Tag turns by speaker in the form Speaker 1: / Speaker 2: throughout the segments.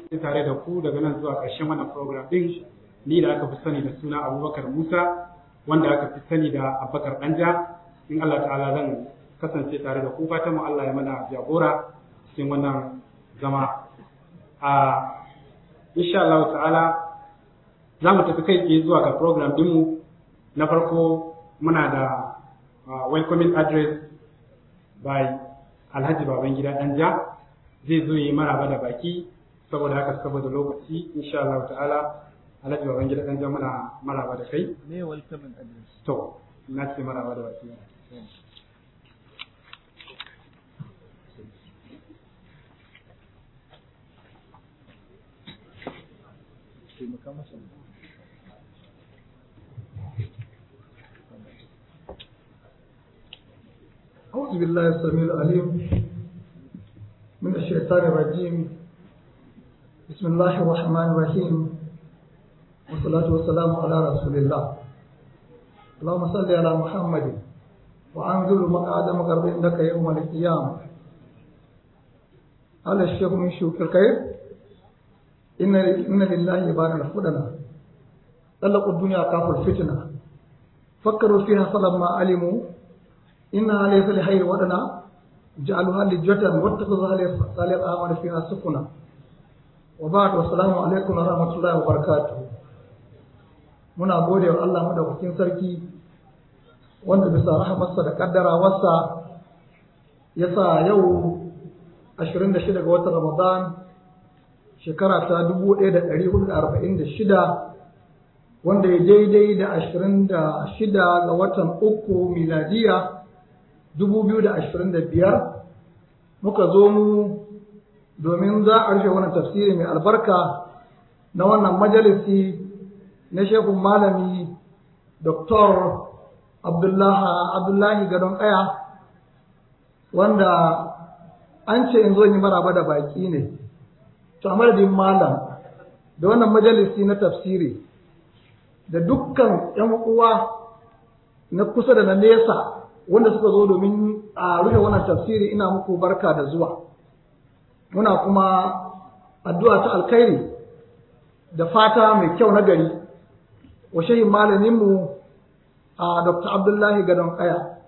Speaker 1: tare da ku daga nan zuwa ƙarshen wannan program din ni da aka fi sani da suna Abubakar Musa wanda aka fi sani da Abubakar Danja in Allah ta'ala zan kasance tare da ku fatan mu Allah ya mana jagora cikin wannan zama a insha Allah ta'ala za mu tafi kai tsaye zuwa ga program dinmu na farko muna da welcoming address by Alhaji Babangida Danja zai zo yi maraba da baki saboda haka saboda lokaci insha Allah ta'ala Alhaji Babangida Danja muna maraba da kai
Speaker 2: Me welcoming address?
Speaker 1: to na ce maraba da baki
Speaker 2: Taimaka masa.
Speaker 3: أعوذ بالله السميع العليم من الشيطان الرجيم بسم الله الرحمن الرحيم والصلاة والسلام على رسول الله اللهم صل على محمد وأنزل مقعد مقرب عندك يوم القيامة قال الشيخ من شوك الخير إن إن لله عباد الفدنة طلقوا الدنيا كافوا الفتنة فكروا فيها فلما علموا إنها ليس لخير ودنا جعلوها لجة واتخذوها لصالح الأعمال فيها سفنا وبعد والسلام عليكم ورحمة الله وبركاته muna gode wa Allah madaukakin sarki wanda bisa rahamarsa da kaddarawarsa ya sa yau 26 ga watan Ramadan shekara ta 1446 wanda ya daidai da 26 ga watan uku miladiya 2025 muka zo mu domin za a rufe wannan tafsiri mai albarka na wannan majalisi na shekun malami Dr. Abdullahi Gadon Kaya wanda an ce in zo yi maraba da baki ne to a madadin malam da wannan majalisi na tafsiri da dukkan 'yan uwa na kusa da na nesa wanda suka zo domin a rufe wannan tafsiri ina muku barka da zuwa muna kuma addu'a ta alkhairi da fata mai kyau na gari wa shehin malaminmu a dr abdullahi gadon kaya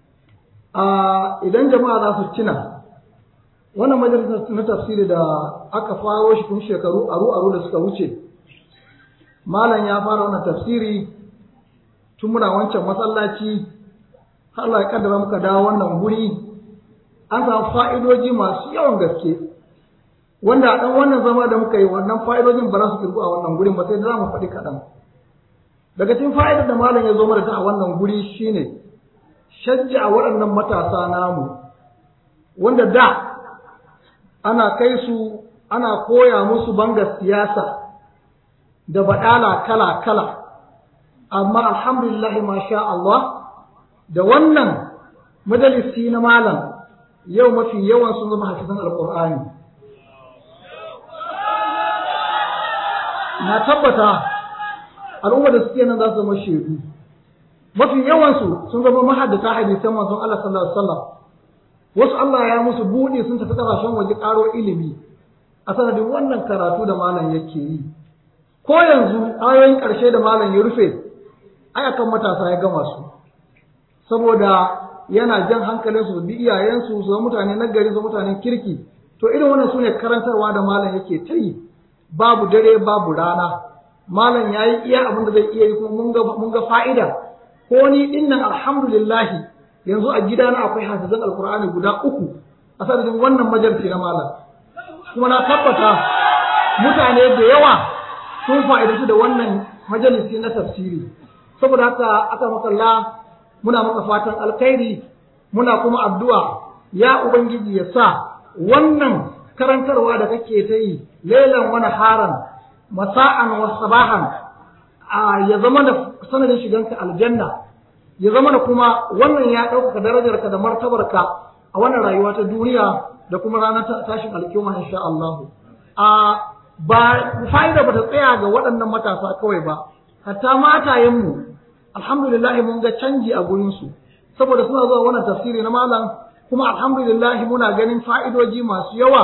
Speaker 3: idan jama'a za su cina wannan majalisar na tafsiri da aka faro shi tun shekaru aru-aru da suka wuce malam ya fara wannan tafsiri tun muna wancan masallaci har Allah ya kaddara muka dawo wannan guri an samu fa'idoji masu yawan gaske wanda a ɗan wannan zama da muka yi wannan fa'idojin ba za su kirgu a wannan gurin ba sai za mu faɗi kaɗan daga cikin fa'idar da malam ya zo mana ta a wannan guri shine shajja a waɗannan matasa namu wanda da ana kai su ana koya musu banga siyasa da baɗala kala-kala amma alhamdulillah masha Allah da wannan majalisi na malam yau mafi yawan sun zama hafizan alƙur'ani na tabbata al'ummar da suke nan za su zama shaidu mafi yawansu sun zama mahaddata hadisan manzon Allah sallallahu alaihi wasallam wasu Allah ya musu buɗe sun tafi ƙasashen waje ƙaro ilimi a sanadin wannan karatu da malam yake yi ko yanzu ayoyin ƙarshe da malam ya rufe ayakan matasa ya gama su saboda yana jan hankalin su bi iyayensu su zama mutane na gari su mutanen kirki to irin wannan sune karantarwa da malam yake ta yi babu dare babu rana malam ya yi iya abin da zai iya yi kuma mun ga fa'ida ko ni dinnan alhamdulillahi yanzu a gidana akwai hafizan alkur'ani guda uku a sanadin wannan majalisi na malam kuma na tabbata mutane da yawa sun fa'idantu da wannan majalisi na tafsiri saboda haka aka makalla muna maka fatan alkhairi muna kuma addu'a ya ubangiji ya sa wannan karantarwa da kake ta yi lailan wani haran masa'an wa sabahan ya zama da sanadin shiganka aljanna ya zama da kuma wannan ya ɗaukaka darajarka da martabarka a wannan rayuwa ta duniya da kuma ranar tashin alkiyama insha Allah a ba fa'ida ba ta tsaya ga waɗannan matasa kawai ba hatta matayenmu alhamdulillah mun ga canji a gurinsu saboda suna zuwa wannan tafsiri na malam kuma alhamdulillah muna ganin fa'idoji masu yawa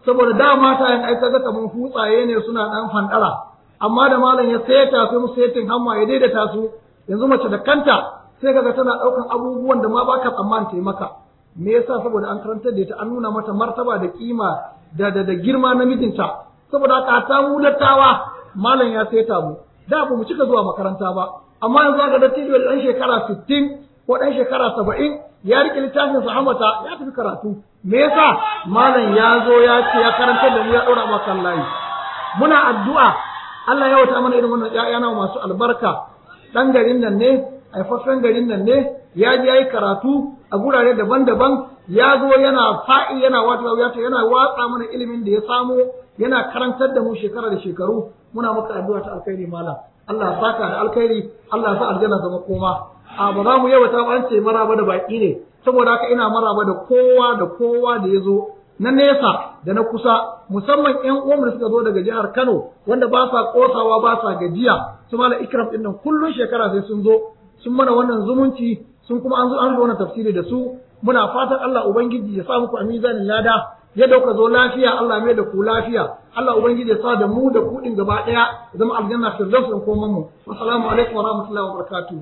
Speaker 3: saboda da mata yan aika ga kaman hutsaye ne suna dan fandara amma da malam ya sayata sai musu setin hamma ya daidaita su yanzu mace da kanta sai kaga tana daukan abubuwan da ma baka tsammani ta yi maka me yasa saboda an karantar da ita an nuna mata martaba da kima da da, da girma na mijinta saboda haka ta mu dattawa malam ya saita mu da ba mu cika zuwa makaranta ba amma yanzu ga dattijo da dan shekara 60 ko dan shekara 70 ya rike littafin sa hamata ya tafi karatu me yasa malam ya zo ya ce ya karantar da mu ya daura maka layi muna addu'a Allah ya wata mana irin wannan ƴaƴa masu albarka dan garin nan ne haifaffen garin nan ne ya je yayi karatu a gurare daban-daban ya zo yana fa'i yana wata yana watsa mana ilimin da ya samo yana karantar da mu shekara da shekaru muna maka addu'a ta alkhairi malam Allah ya saka da alkhairi Allah ya sa aljanna zama koma a ba za mu yawata ba an ce maraba da baki ne saboda haka ina maraba da kowa da kowa da ya zo na nesa da na kusa musamman ƴan uwan da suka zo daga jihar Kano wanda ba sa kosawa ba sa gajiya su mala ikram din nan kullun shekara sai sun zo sun mana wannan zumunci sun kuma an zo an zo wannan tafsiri da su muna fatan Allah ubangiji ya sa muku a mizanin lada ya dauka zo lafiya Allah mai da ku lafiya Allah ubangiji ya sa da mu da ku din gaba daya zama aljanna firdaus din komai mu assalamu alaikum wa rahmatullahi wa barakatuh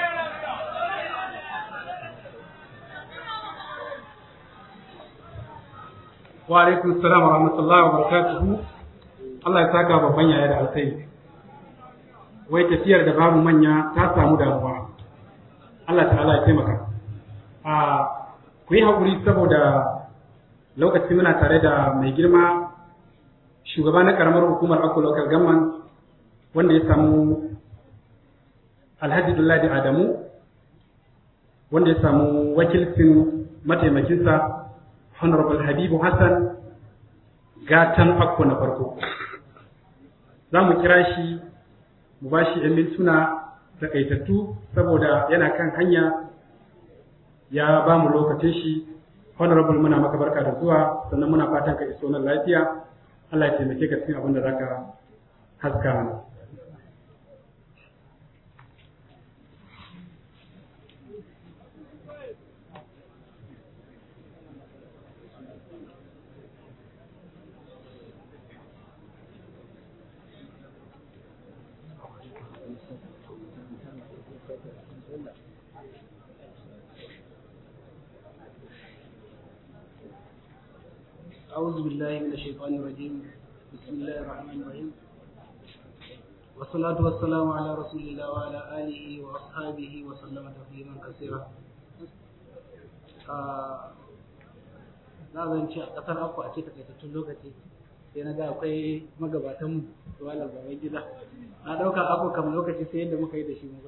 Speaker 1: wa alaikum assalam wa rahmatullahi wa barakatuhu Allah ya saka babban yaya da alkhairi wai tafiyar da babu manya ta samu damuwa Allah ta'ala ya taimaka a ku yi haƙuri saboda lokaci muna tare da mai girma shugaba na karamar hukumar Akko Local Government wanda ya samu Alhaji Dulladi Adamu wanda ya samu wakilcin mataimakinsa Honorable Habibu Hassan gatan Akko na farko. Za mu kira shi mu ba shi ‘yan mintuna takaitattu saboda yana kan hanya ya ba mu lokacin shi honorable muna maka barka da zuwa sannan muna fatan ka iso nan lafiya Allah ya taimake ka cikin abin da zaka haska mana
Speaker 4: أعوذ بالله من الشيطان الرجيم بسم الله الرحمن الرحيم والصلاة والسلام على رسول الله وعلى آله وأصحابه وسلم تسليما كثيرا na zan ce a ƙasar aku a ce takaitattun lokaci sai na ga akwai magabatanmu da wala baban gida na ɗauka aku kam lokaci sai yadda muka yi da shi mu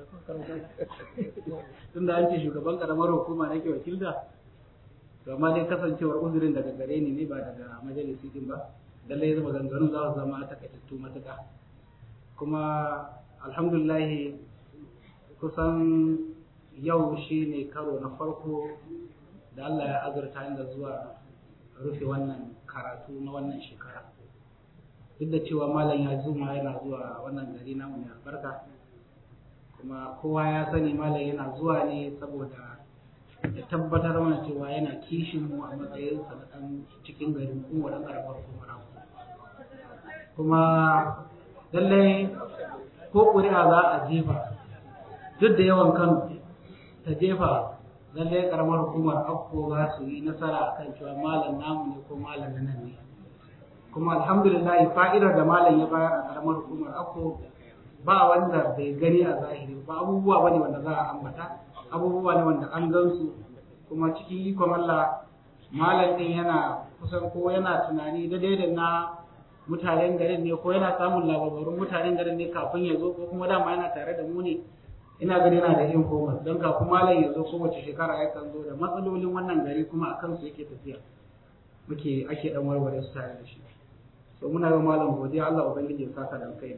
Speaker 4: tunda an ce shugaban ƙaramar hukuma nake wakilta to amma dai kasancewar uzurin daga gare ni ne ba daga majalisi din ba lallai zama ganganun za su zama takaitattu matuƙa kuma alhamdulillah kusan yau shi ne karo na farko da Allah ya azurta inda zuwa rufe wannan karatu na wannan shekara duk da cewa malam ya zuma yana zuwa wannan gari namu mai albarka kuma kowa ya sani malam yana zuwa ne saboda ya tabbatar mana cewa yana kishin mu a matsayin sa na dan cikin garin kuma dan karamar kuma kuma lallai ko ƙuri'a za a jefa duk da yawan kano ta jefa lallai karamar hukumar akko za su yi nasara akan cewa malam namu ne ko malam na nan ne kuma alhamdulillah fa'idar da malam ya bayar a karamar hukumar akko ba wanda bai gani a zahiri ba abubuwa bane wanda za a ambata abubuwa ne wanda an gansu kuma cikin ikon Allah malam din yana kusan ko yana tunani da da na mutanen garin ne ko yana samun labarun mutanen garin ne kafin ya zo ko kuma dama yana tare da mu ne ina gani yana da informal don kafin malam ya zo kowace shekara yakan zo da matsalolin wannan gari kuma a kansu yake tafiya muke ake dan warware su tare da shi so muna yi malam godiya Allah ubangiji ya saka da kai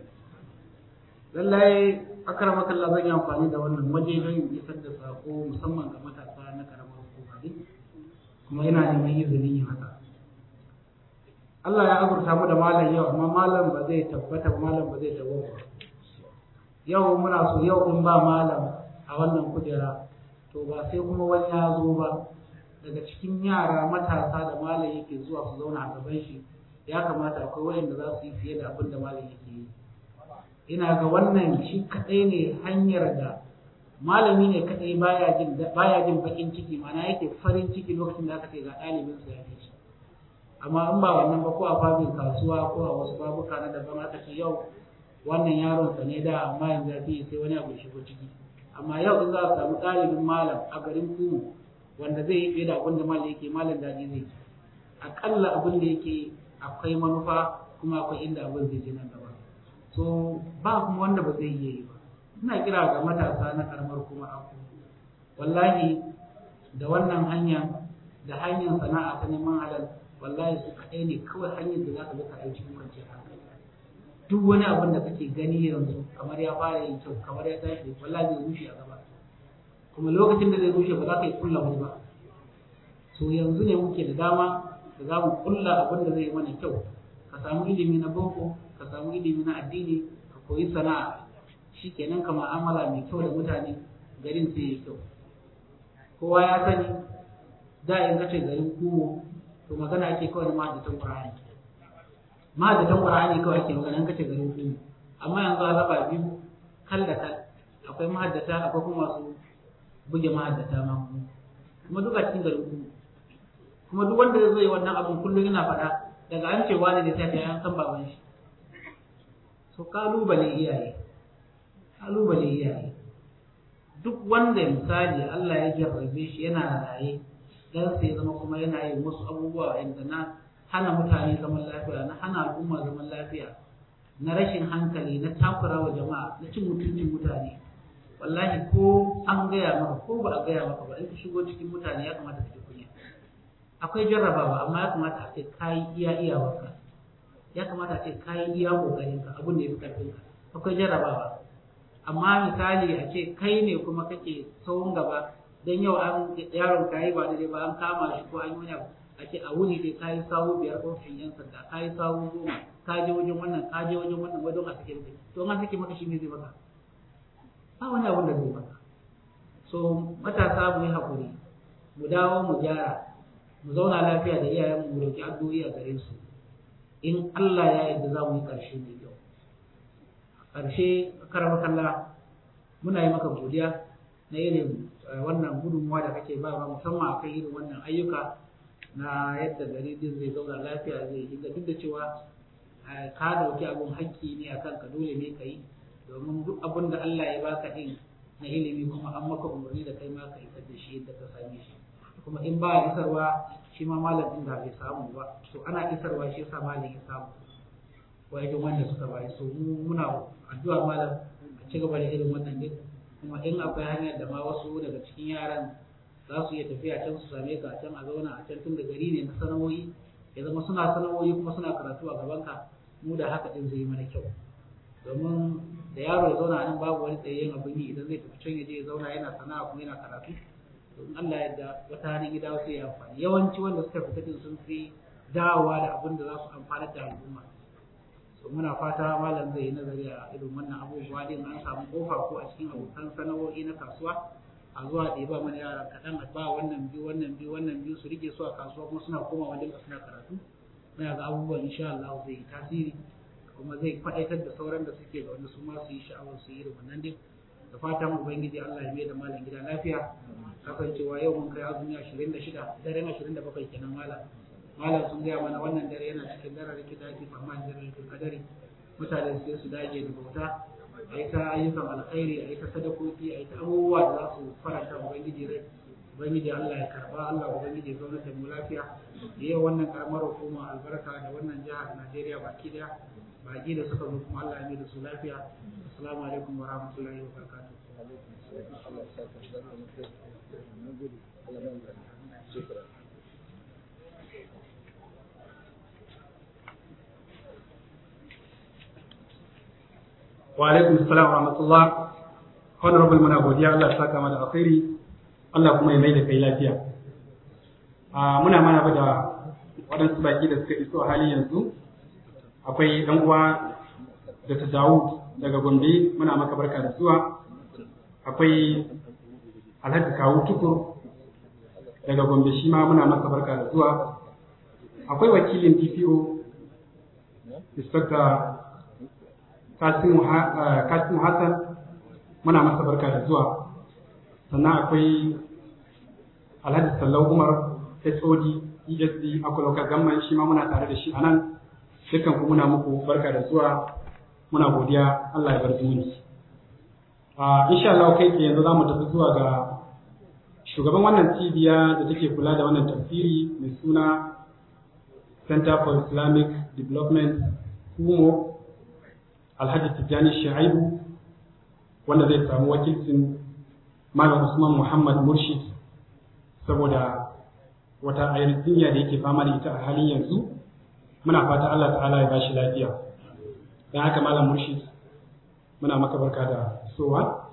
Speaker 4: lallai akramaka Allah zan yi amfani da wannan waje don isar da sako musamman ga matasa na karamar hukuma ne kuma ina neman izinin yin haka Allah ya azurta mu da malam yau amma malam ba zai tabbata ba malam ba zai dawo ba yau muna so yau in ba malam a wannan kujera to ba sai kuma wani ya zo ba daga cikin yara matasa da malam yake zuwa su zauna a gaban shi ya kamata akwai wayanda za su yi fiye da abin da malam yake yi ina ga wannan shi kadai ne hanyar da malami ne kadai baya jin baya jin bakin ciki mana yake farin ciki lokacin da aka ce ga ɗalibin sa ya fi shi amma in ba wannan ba ko a fabin kasuwa ko a wasu babuka na daban aka ce yau wannan yaron sa ne da amma yanzu ya fi sai wani abu ya shigo ciki amma yau in za a samu ɗalibin malam a garin kumu wanda zai yi fiye da abin da malam yake malam daɗi zai ci aƙalla abin da yake akwai manufa kuma akwai inda abin zai je nan gaba so ba kuma wanda ba zai iya yi ba ina kira ga matasa na karamar kuma aku wallahi da wannan hanya da hanyar sana'a ta neman halal wallahi su kaɗai ne kawai hanyar da za ka bi ka yi cikin kwanciyar hankali duk wani abin da kake gani yanzu kamar ya fara yin kyau kamar ya tashi wallahi zai rushe a gaba kuma lokacin da zai rushe ba za ka yi kulla wani ba so yanzu ne muke da dama da za mu kulla abin da zai yi mana kyau ka samu ilimi na boko ka samu ilimi na addini ka koyi sana'a shi kenan ka ma'amala mai kyau da mutane garin sai ya kyau kowa ya sani da in kace garin kumo to magana ake kawai na mahaddatan qur'ani mahaddatan qur'ani kawai ake magana in kace garin kumo amma yanzu a raba biyu kal da kal akwai mahaddata akwai kuma masu buge mahaddata ma kuma duka cikin garin kumo kuma duk wanda zai yi wannan abin kullum yana faɗa daga an ce wani da sai an san baban shi so kalubale iyaye kalubale iyaye duk wanda misali Allah ya jarrabe shi yana raye dan sai zama kuma yana yin wasu abubuwa inda na hana mutane zaman lafiya na hana al'umma zaman lafiya na rashin hankali na takura wa jama'a na cin mutuncin mutane wallahi ko an gaya maka ko ba a gaya maka ba in ka shigo cikin mutane ya kamata ka ji kunya akwai jarrabawa amma ya kamata a ce kayi iya iyawarka ya kamata a ce kayi iya kokarinka abin da ya fi karfinka akwai jarrabawa amma misali a ce kai ne kuma kake tsawon gaba don yau an yaron ka yi ba daidai ba an kama shi ko an yi wani abu a ce a wuni dai kayi sawu biyar ofishin yan sanda kayi sawu goma ka je wajen wannan ka je wajen wannan wajen a sake maka to an sake maka shi ne zai maka ba wani abun da zai maka so matasa mu yi hakuri mu dawo mu gyara mu zauna lafiya da iyayen mu roki addu'o'i a gare su in Allah ya yarda za mu yi ƙarshe mai kyau ƙarshe karama kalla muna yi maka godiya na irin wannan gudunmuwa da kake ba musamman akan irin wannan ayyuka na yadda gari din zai zauna lafiya zai yi duk da cewa ka dauki abun hakki ne akan ka dole ne ka yi domin duk abin da Allah ya baka din na ilimi kuma an maka umarni da kai ma ka isar da shi yadda ka same shi kuma in ba isarwa shi ma malam din da bai samu ba to ana isarwa shi yasa malam ya samu wajen wanda suka bayi so mu muna addu'a malam a ci gaba da irin wannan din kuma in akwai hanyar da ma wasu daga cikin yaran za su iya tafiya can su same ka a can a zauna a can tun da gari ne na sana'o'i ya zama suna sana'o'i kuma suna karatu a gaban ka mu da haka din zai yi mana kyau domin da yaro ya zauna nan babu wani tsayayyen abin yi idan zai tafi can ya je ya zauna yana sana'a kuma yana karatu to in Allah yadda wata hannun gida wasu ya amfani yawanci wanda suka fita din sun fi dawowa da abin da za su amfanar da al'umma so muna fata malam zai yi nazari a irin wannan abubuwa din an samu kofa ko a cikin abokan sana'o'i na kasuwa a zuwa da ba mana yara kaɗan a ba wannan biyu wannan biyu wannan biyu su rike su a kasuwa kuma suna koma wajen ka suna karatu muna ga abubuwan insha Allah zai yi tasiri kuma zai faɗaitar da sauran da suke da wanda su ma su yi sha'awar su yi irin wannan din da fatan ubangiji Allah ya mai da malam gida lafiya kasancewa yau mun kai azumi 26 daren 27 kenan malam malam sun gaya mana wannan dare yana cikin daren rike da ake tsammanin daren rike kadari mutane sai su dage da bauta a yi ta ayyukan alkhairi a yi ta sadakoki a yi ta abubuwa da za su faranta ubangiji rai ubangiji Allah ya karba Allah ubangiji ya zauna da mu lafiya da yau wannan karamar hukuma albarka da wannan jihar Najeriya baki daya baki da suka zo kuma Allah ya mai da su lafiya assalamu alaikum wa rahmatullahi wa barakatuh
Speaker 1: wa alaikum assalam wa rahmatullah honorable muna godiya Allah ya saka mana alkhairi Allah kuma ya mai da kai lafiya a muna mana da waɗansu baki da suka iso a hali yanzu akwai ɗan uwa da ta Dawud daga Gombe muna maka barka da zuwa akwai Alhaji Kawu Tukur daga Gombe shi ma muna maka barka da zuwa akwai wakilin DPO inspector Kasimu Hassan muna masa barka da zuwa sannan akwai Alhaji Sallau Umar HOD ESD akwai local government shi ma muna tare da shi a nan dukkan ku muna muku barka da zuwa muna godiya Allah ya bar zumunci a insha Allah kai ke yanzu zamu tafi zuwa ga shugaban wannan cibiya da take kula da wannan tafsiri mai suna Center for Islamic Development Kumo Alhaji Tijjani Shaibu wanda zai samu wakilcin Malam Usman Muhammad Murshid saboda wata ayar jinya da yake fama da ita a halin yanzu muna fata Allah ta'ala ya bashi lafiya dan haka Malam Murshid muna maka barka da sowa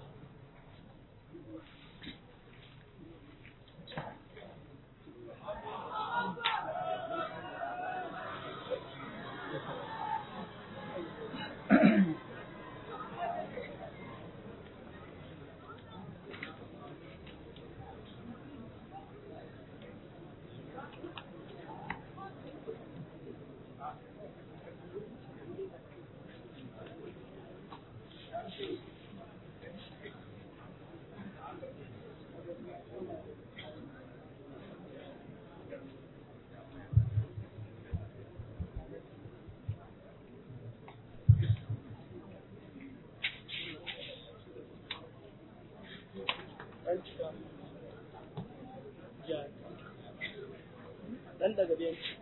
Speaker 2: Dan daga benci.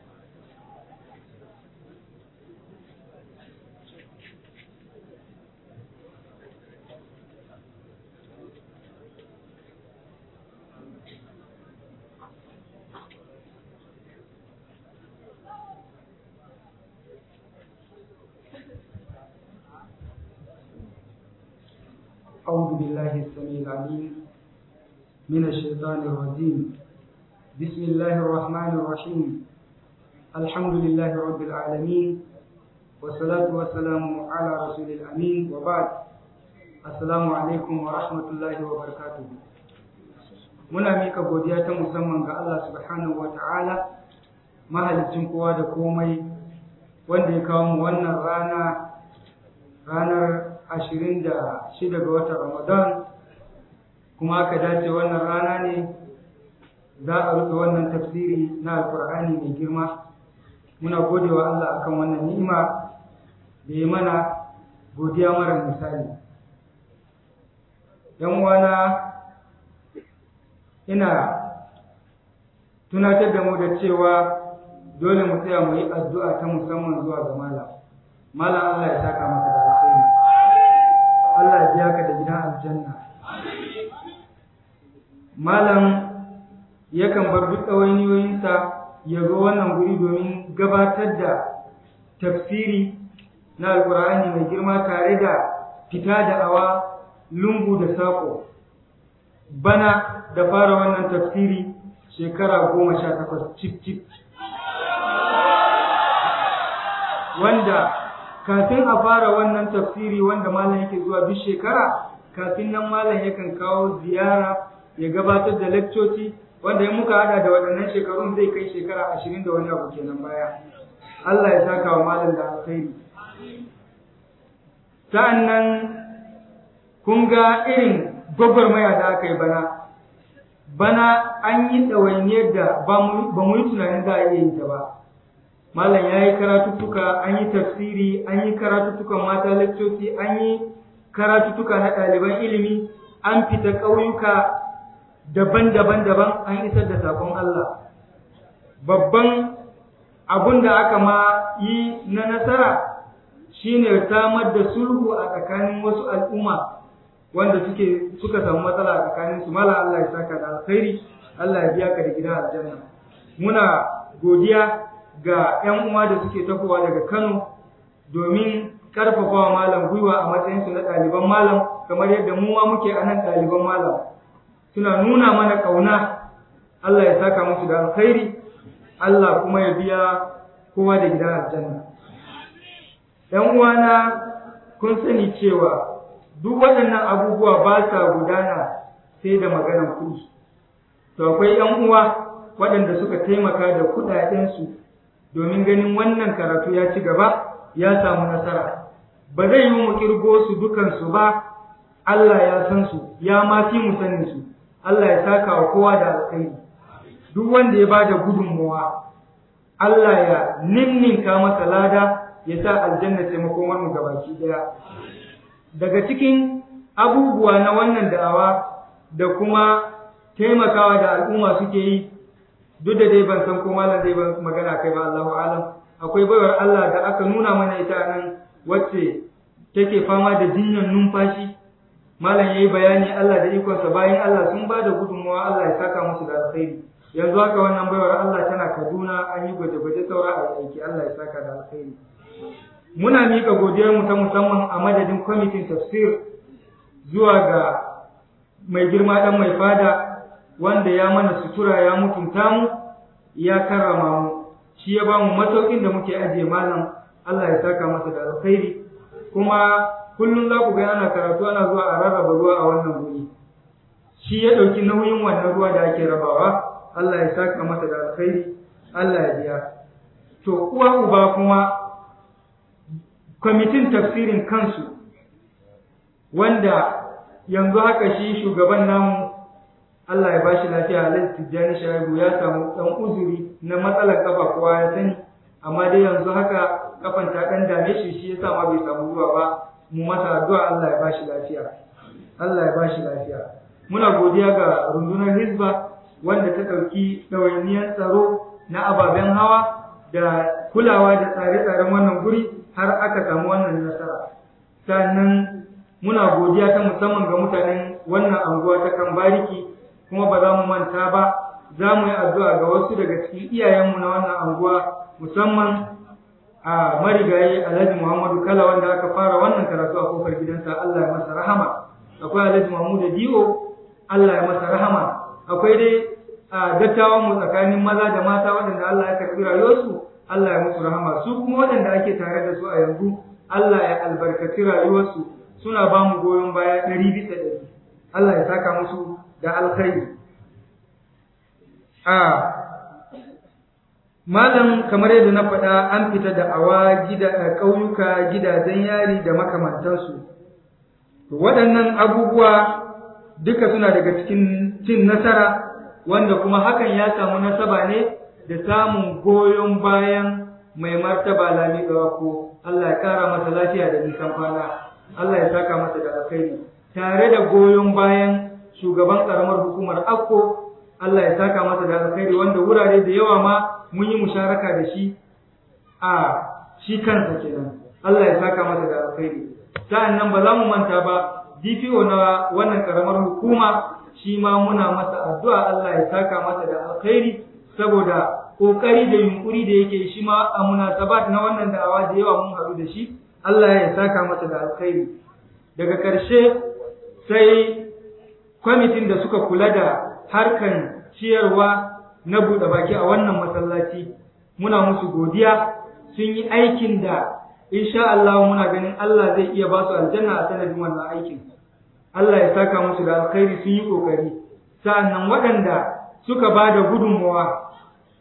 Speaker 5: أعوذ بالله السميع العليم من الشيطان الرجيم بسم الله الرحمن الرحيم الحمد لله رب العالمين والصلاة والسلام على رسول الأمين وبعد السلام عليكم ورحمة الله وبركاته muna mika godiya ta musamman ga Allah subhanahu wa ta'ala mahalicin kowa da komai wanda ya kawo mu wannan rana ranar ashirin da shida ga watan Ramadan kuma aka dace wannan rana ne za a rufe wannan tafsiri na alkur'ani mai girma muna godewa Allah akan wannan ni'ima da ya mana godiya mara misali yan wana ina tunatar da mu da cewa dole mu tsaya mu yi addu'a ta musamman zuwa ga malam malam Allah ya saka maka da alkhairi Allah ya biya ka da gidan aljanna malam yakan bar duk ɗawainiyoyinsa ya zo wannan guri domin gabatar da tafsiri na alkur'ani mai girma tare da fita da awa lungu da saƙo bana da fara wannan tafsiri shekara goma sha takwas cif cif wanda kafin a fara wannan tafsiri wanda malam yake zuwa duk shekara kafin nan malam yakan kawo ziyara ya gabatar da lekcoci wanda in muka hada da waɗannan shekarun zai kai shekara ashirin da wani abu kenan baya Allah ya saka wa malam da alkhairi sa'annan kun ga irin gwagwarmaya da aka yi bana bana an yi ɗawainiyar da ba mu yi tunanin za a iya yin ta ba malam ya yi karatuttuka an yi tafsiri an yi karatuttukan mata lekcoci an yi karatuttuka na ɗaliban ilimi an fita ƙauyuka daban-daban daban an isar da sakon Allah babban abun da aka ma yi na nasara shine samar da sulhu a tsakanin wasu al'umma wanda suke suka samu matsala a tsakanin su mala Allah ya saka da alkhairi Allah ya biya ka da gidan aljanna muna godiya ga 'yan uwa da suke tafowa daga Kano domin karfafawa malam gwiwa a matsayin su na ɗaliban malam kamar yadda mu ma muke a nan ɗaliban malam suna nuna mana ƙauna Allah ya saka musu da alkhairi Allah kuma ya biya kowa da gidan aljanna ‘yan uwana kun sani cewa duk waɗannan abubuwa ba sa gudana sai da maganar kuɗi to akwai ‘yan uwa waɗanda suka taimaka da kuɗaɗensu domin ganin wannan karatu ya ci gaba ya samu nasara ba zai yi mu kirgo su dukansu ba Allah ya san su ya ma fi mu sanin su Allah ya saka wa kowa da alkhairi duk wanda ya bada gudunmuwa Allah ya ninninka masa lada ya sa aljanna taimakon mu gabaki daya daga cikin abubuwa na wannan da'awa da kuma taimakawa da al'umma suke yi duk da dai ban san ko malam zai ban magana kai ba Allahu alam akwai baiwar Allah da aka nuna mana ita nan wacce take fama da jinyar numfashi malam yayi bayani Allah da ikonsa bayan Allah sun ba da gudunmawa Allah ya saka musu da alkhairi yanzu haka wannan baiwar Allah tana Kaduna an yi gwaje-gwaje saura a aiki Allah ya saka da alkhairi muna mika godiyar mu ta musamman a madadin kwamitin tafsir zuwa ga mai girma dan mai fada wanda ya mana sutura ya mutunta mu ya karrama mu shi ya ba mu masaukin da muke ajiye malam Allah ya saka masa da alkhairi kuma kullum za ku ga ana karatu ana zuwa a rarraba ruwa a wannan guri shi ya ɗauki nauyin wannan ruwa da ake rabawa Allah ya saka masa da alkhairi Allah ya biya to uwa uba kuma kwamitin tafsirin kansu wanda yanzu haka shi shugaban namu Allah ya bashi lafiya Alhaji Tijjani Shaibu ya samu dan uzuri na matsalar kafa kowa ya sani amma dai yanzu haka kafan ta dan dame shi shi yasa ma bai samu zuwa ba mu masa addu'a Allah ya bashi lafiya Allah ya bashi lafiya muna godiya ga rundunar Hizba wanda ta ɗauki ɗawainiyar tsaro na ababen hawa da kulawa da tsare-tsaren wannan guri har aka samu wannan nasara sannan muna godiya ta musamman ga mutanen wannan anguwa ta kan bariki kuma ba za mu manta ba za mu yi addu'a ga wasu daga cikin iyayenmu na wannan anguwa musamman a marigayi alhaji muhammadu kala wanda aka fara wannan karatu a kofar gidansa allah ya masa rahama akwai alhaji mahmudu di'o allah ya masa rahama akwai dai a dattawan mu tsakanin maza da mata waɗanda allah ya karɓi rayuwarsu allah ya musu rahama su kuma waɗanda ake tare da su a yanzu allah ya albarkaci rayuwarsu suna ba mu goyon baya ɗari bisa ɗari allah ya saka musu da alkhairi a malam kamar yadda na faɗa an fita da awa gida ƙauyuka gidajen yari da makamantansu waɗannan abubuwa duka suna daga cikin cin nasara wanda kuma hakan ya samu nasaba ne da samun goyon bayan mai martaba lami ko Allah ya ƙara masa lafiya da nisan kwana Allah ya saka masa da alkhairi tare da goyon bayan shugaban ƙaramar hukumar akko Allah ya saka masa da alkhairi wanda wurare da yawa ma mun yi musharaka da shi a shi kansa kenan Allah ya saka masa da alkhairi sa'annan ba za mu manta ba DPO na wannan karamar hukuma shi ma muna masa addu'a Allah ya saka masa da alkhairi saboda kokari da yunkuri da yake shi ma a munasabat na wannan da'awa da yawa mun haɗu da shi Allah ya saka masa da alkhairi daga ƙarshe sai kwamitin da suka kula da harkan ciyarwa na buɗe baki a wannan masallaci muna musu godiya sun yi aikin da insha Allah muna ganin Allah zai iya ba su aljanna a sanadin wannan aikin Allah ya saka musu da alkhairi sun yi kokari sa'annan waɗanda suka ba da gudunmawa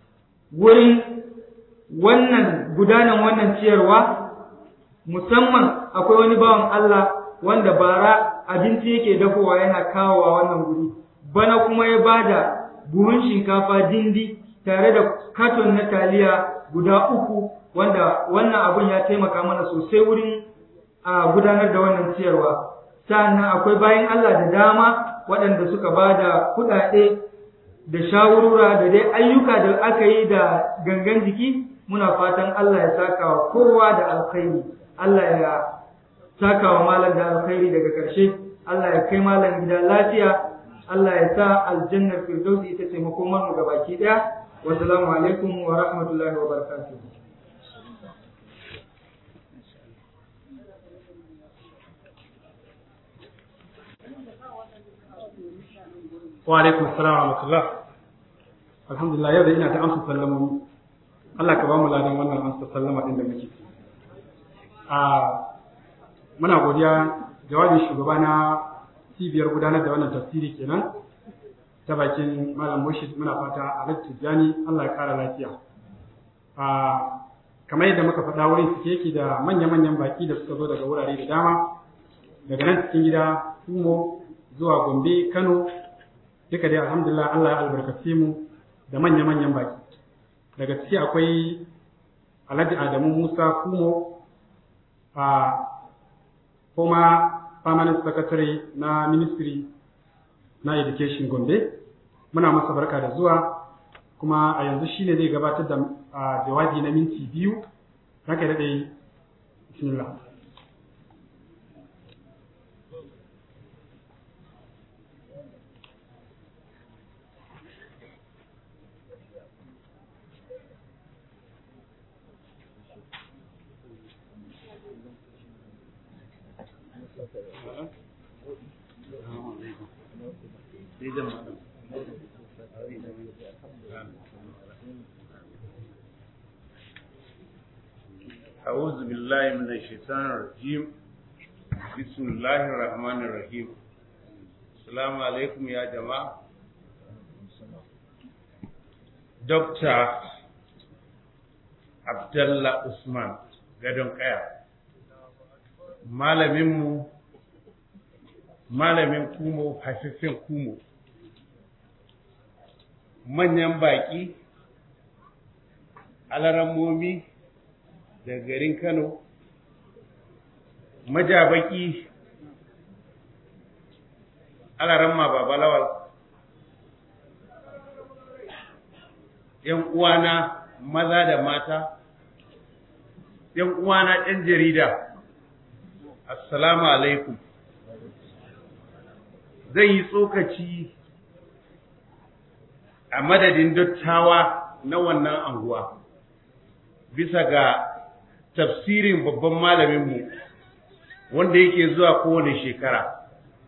Speaker 5: wurin wannan gudanan wannan ciyarwa musamman akwai wani bawan Allah wanda bara abinci yake dafowa yana kawowa wannan guri bana kuma ya bada buhun shinkafa dindi tare da katon na taliya guda uku wanda wannan abun ya taimaka mana sosai wurin a gudanar da wannan ciyarwa sannan akwai bayan Allah da dama waɗanda suka ba da kuɗaɗe da shawurura da dai ayyuka da aka yi da gangan jiki muna fatan Allah ya saka wa kowa da alkhairi Allah ya saka wa malam da alkhairi daga ƙarshe Allah ya kai malam gida lafiya Allah ya sa aljannar firdausi ita ce makomar mu gabaki daya wa salamu alaikum wa rahmatullahi wa barakatuh
Speaker 1: wa alaikum assalam wa rahmatullah alhamdulillah yau da ina ta amsa sallamomi Allah ka ba mu ladan wannan amsa sallama din da muke a muna godiya jawabin shugaba na cibiyar gudanar da wannan tafsiri kenan ta bakin malam Murshid muna fata a Tijjani Allah ya kara lafiya a kamar yadda muka faɗa wurin suke yake da manya-manyan baki da suka zo daga wurare da dama daga nan cikin gida kumo zuwa gombe kano duka dai alhamdulillah allah ya albarkace mu da manya-manyan baki daga ciki akwai alhaji adamu musa kumo a former permanent secretary na ministry na education gombe muna masa barka da zuwa kuma a yanzu shine zai gabatar da jawabi na minti biyu haka da dai bismillah
Speaker 6: أعوذ بالله من الشيطان الرجيم بسم الله الرحمن الرحيم السلام عليكم يا جماعة دكتور عبد الله عثمان gadon kaya malaminmu malamin kumo haifafen kumo manyan baƙi alarammomi da garin Kano, majabaki alaramma babalawal, ‘yan uwana maza da mata, ‘yan uwana ‘yan jarida, Assalamu alaikum. Zan yi tsokaci a madadin dattawa na wannan anguwa, bisa ga tafsirin babban malaminmu wanda yake zuwa kowane shekara.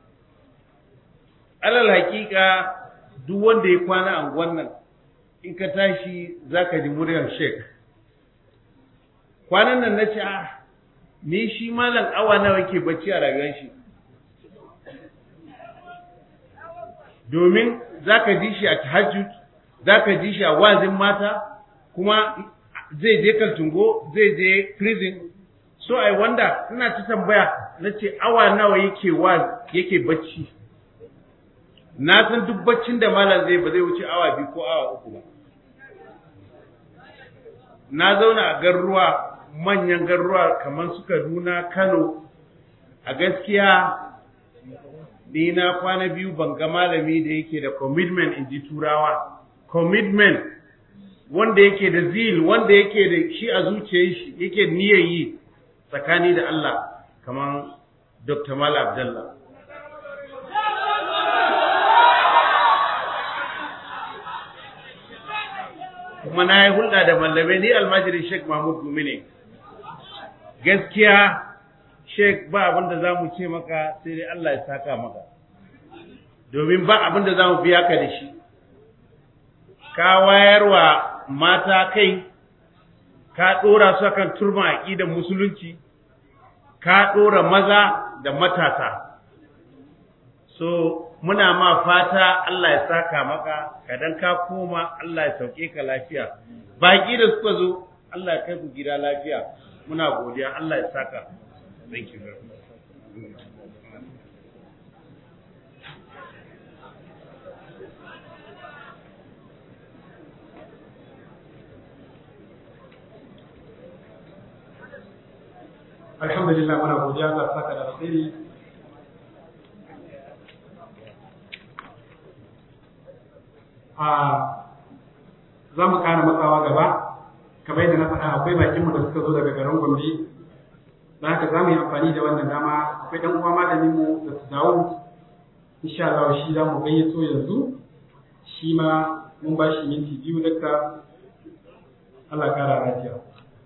Speaker 6: Alal hakika duk wanda ya kwana a wannan in ka tashi za ka ji muryar shek. Kwanan nan na ce, ah, ni shi malam awa nawa ke bacci a rayuwar shi. Domin za ka ji shi a tahajjud, za ka ji shi a wazin mata, kuma zai je kaltungo zai je prison so ai wanda ina ta tambaya na ce awa nawa yake wa yake bacci na san duk baccin da malam zai ba zai wuce awa biyu ko awa uku ba na zauna a garuruwa manyan garuruwa kamar su kaduna kano a gaskiya ni na kwana biyu ban ga malami da yake da commitment in ji turawa commitment wanda yake da zil wanda yake da shi a zuciyar shi yake niyyar yi tsakani da Allah kamar Dr. Mal Abdullah kuma na yi hulɗa da mallamai ni almajirin Sheikh Mahmud Gumi ne gaskiya Sheikh ba abin da za mu ce maka sai dai Allah ya saka maka domin ba abin da za mu biya ka da shi ka wayarwa mata kai ka ɗora su kan turban aƙidan musulunci ka ɗora maza da matasa so muna ma fata Allah ya saka maka kadan ka koma Allah ya sauke ka lafiya baƙi da suka zo Allah ya kai ku gida lafiya muna godiya Allah ya saka thank you very much
Speaker 1: alhamdulillah muna godiya ga saka da alkhairi a za mu ƙara matsawa gaba kamar yadda na faɗa akwai bakinmu da suka zo daga garin gombe da haka za mu yi amfani da wannan dama akwai ɗan uwa malaminmu da su dawo insha Allah shi za mu gayyato yanzu shi ma mun ba shi minti biyu dakta Allah ƙara lafiya.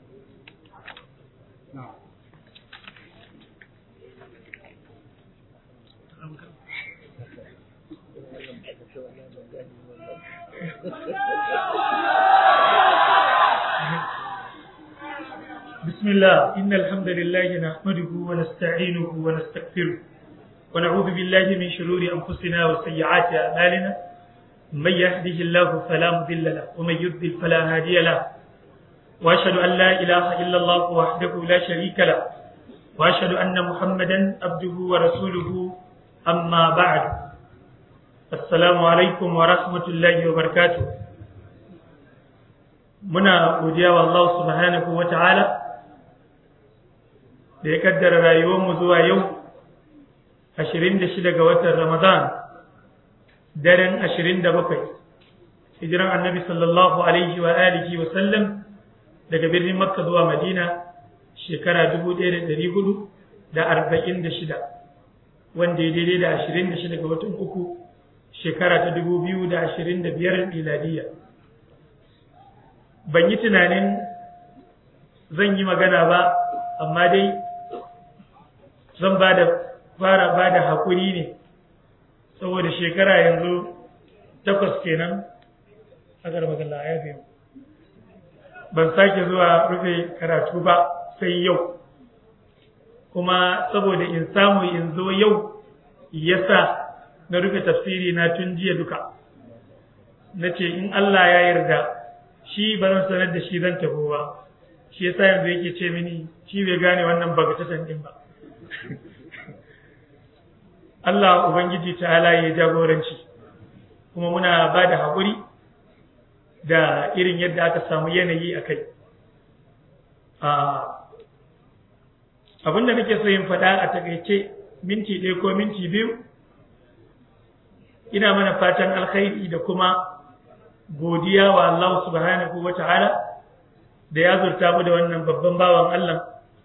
Speaker 7: بسم الله إن الحمد لله نحمده ونستعينه ونستغفره ونعوذ بالله من شرور أنفسنا وسيئات أعمالنا من يهده الله فلا مضل له ومن يضلل فلا هادي له وأشهد أن لا إله إلا الله وحده لا شريك له وأشهد أن محمدا عبده ورسوله أما بعد السلام عليكم ورحمة الله وبركاته muna godiya wa Allah subhanahu wa ta'ala da ya kaddara rayuwarmu zuwa yau 26 ga watan Ramadan daren 27 hijiran annabi sallallahu alaihi wa alihi wa sallam daga birnin Makka zuwa Madina shekara 1446 wanda ya daidai da 26 ga watan uku shekara ta 2025 miladiyya ban yi tunanin zan yi magana ba amma dai zan ba da fara ba da haƙuri ne saboda shekara yanzu takwas kenan a magana ya fi ban sake zuwa rufe karatu ba sai yau kuma saboda in samu in zo yau yasa na rufe tafsiri na tun jiya duka na ce in Allah ya yarda shi ba zan sanar da shi zan tafi ba shi yasa yanzu yake ce mini shi bai gane wannan bagatatan din ba Allah ubangiji ta'ala ya jagoranci kuma muna ba da haƙuri da irin yadda aka samu yanayi a kai abin da nake so yin faɗa a takaice minti ɗaya ko minti biyu ina mana fatan alkhairi da kuma godiya wa Allah subhanahu wa ta'ala da ya zurta mu da wannan babban bawan Allah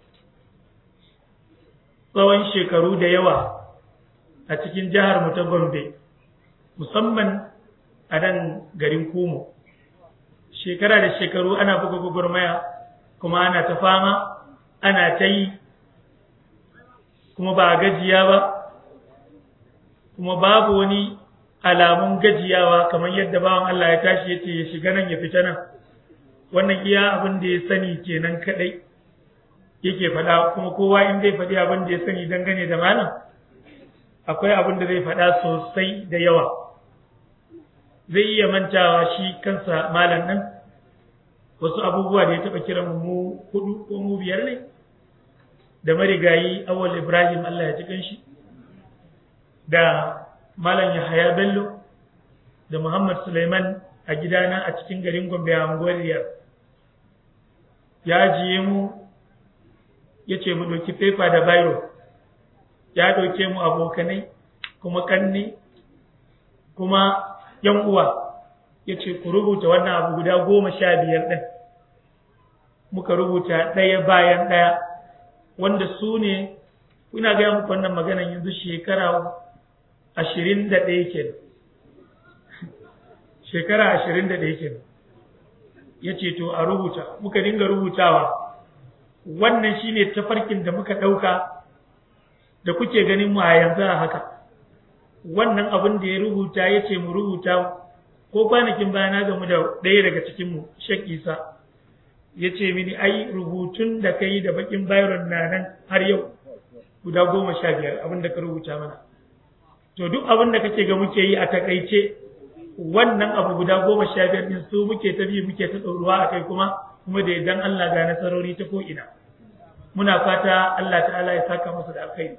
Speaker 7: tsawon shekaru da yawa a cikin jihar mu ta Gombe musamman a nan garin Kumo shekara da shekaru ana buga gwagwarmaya kuma ana ta fama ana ta yi kuma ba gajiya ba kuma babu wani alamun gajiyawa kamar yadda bawan Allah ya tashi ya ce ya shiga nan ya fita nan wannan iya abin da ya sani kenan kadai yake faɗa kuma kowa in zai faɗi abin da ya sani dangane da malam akwai abin da zai faɗa sosai da yawa zai iya mantawa shi kansa malam nan wasu abubuwa da ya taɓa kiran mu hudu ko mu biyar ne da marigayi awal ibrahim Allah ya ji kanshi da Malam Yahaya Bello da Muhammad Suleiman a gidana a cikin garin Gombe a unguwar Riyar. Ya jiye mu ya ce mu ɗauki fefa da bairo, ya ɗauke mu abokanai kuma kanne kuma ‘yan uwa ya ce ku rubuta wannan abu guda goma sha biyar ɗin. Muka rubuta ɗaya bayan ɗaya wanda su ne, ina gaya muku wannan maganan yanzu shekara ashirin da ɗaya ke shekara ashirin da ɗaya ke ya ce to a rubuta muka dinga rubutawa wannan shine tafarkin da muka ɗauka da kuke ganin mu a yanzu a haka wannan abin da ya rubuta ya ce mu rubuta ko kwanakin baya na gamu da ɗaya daga cikinmu shek isa ya ce mini ai rubutun da ka yi da bakin bayron na nan har yau guda goma sha biyar abin da ka rubuta mana to duk abin da kake ga muke yi a takaice wannan abu guda goma sha biyar din su muke ta bi muke ta ɗoruwa a kai kuma kuma da idan Allah ga nasarori ta ko'ina muna fata Allah ta'ala ya saka masa da alkhairi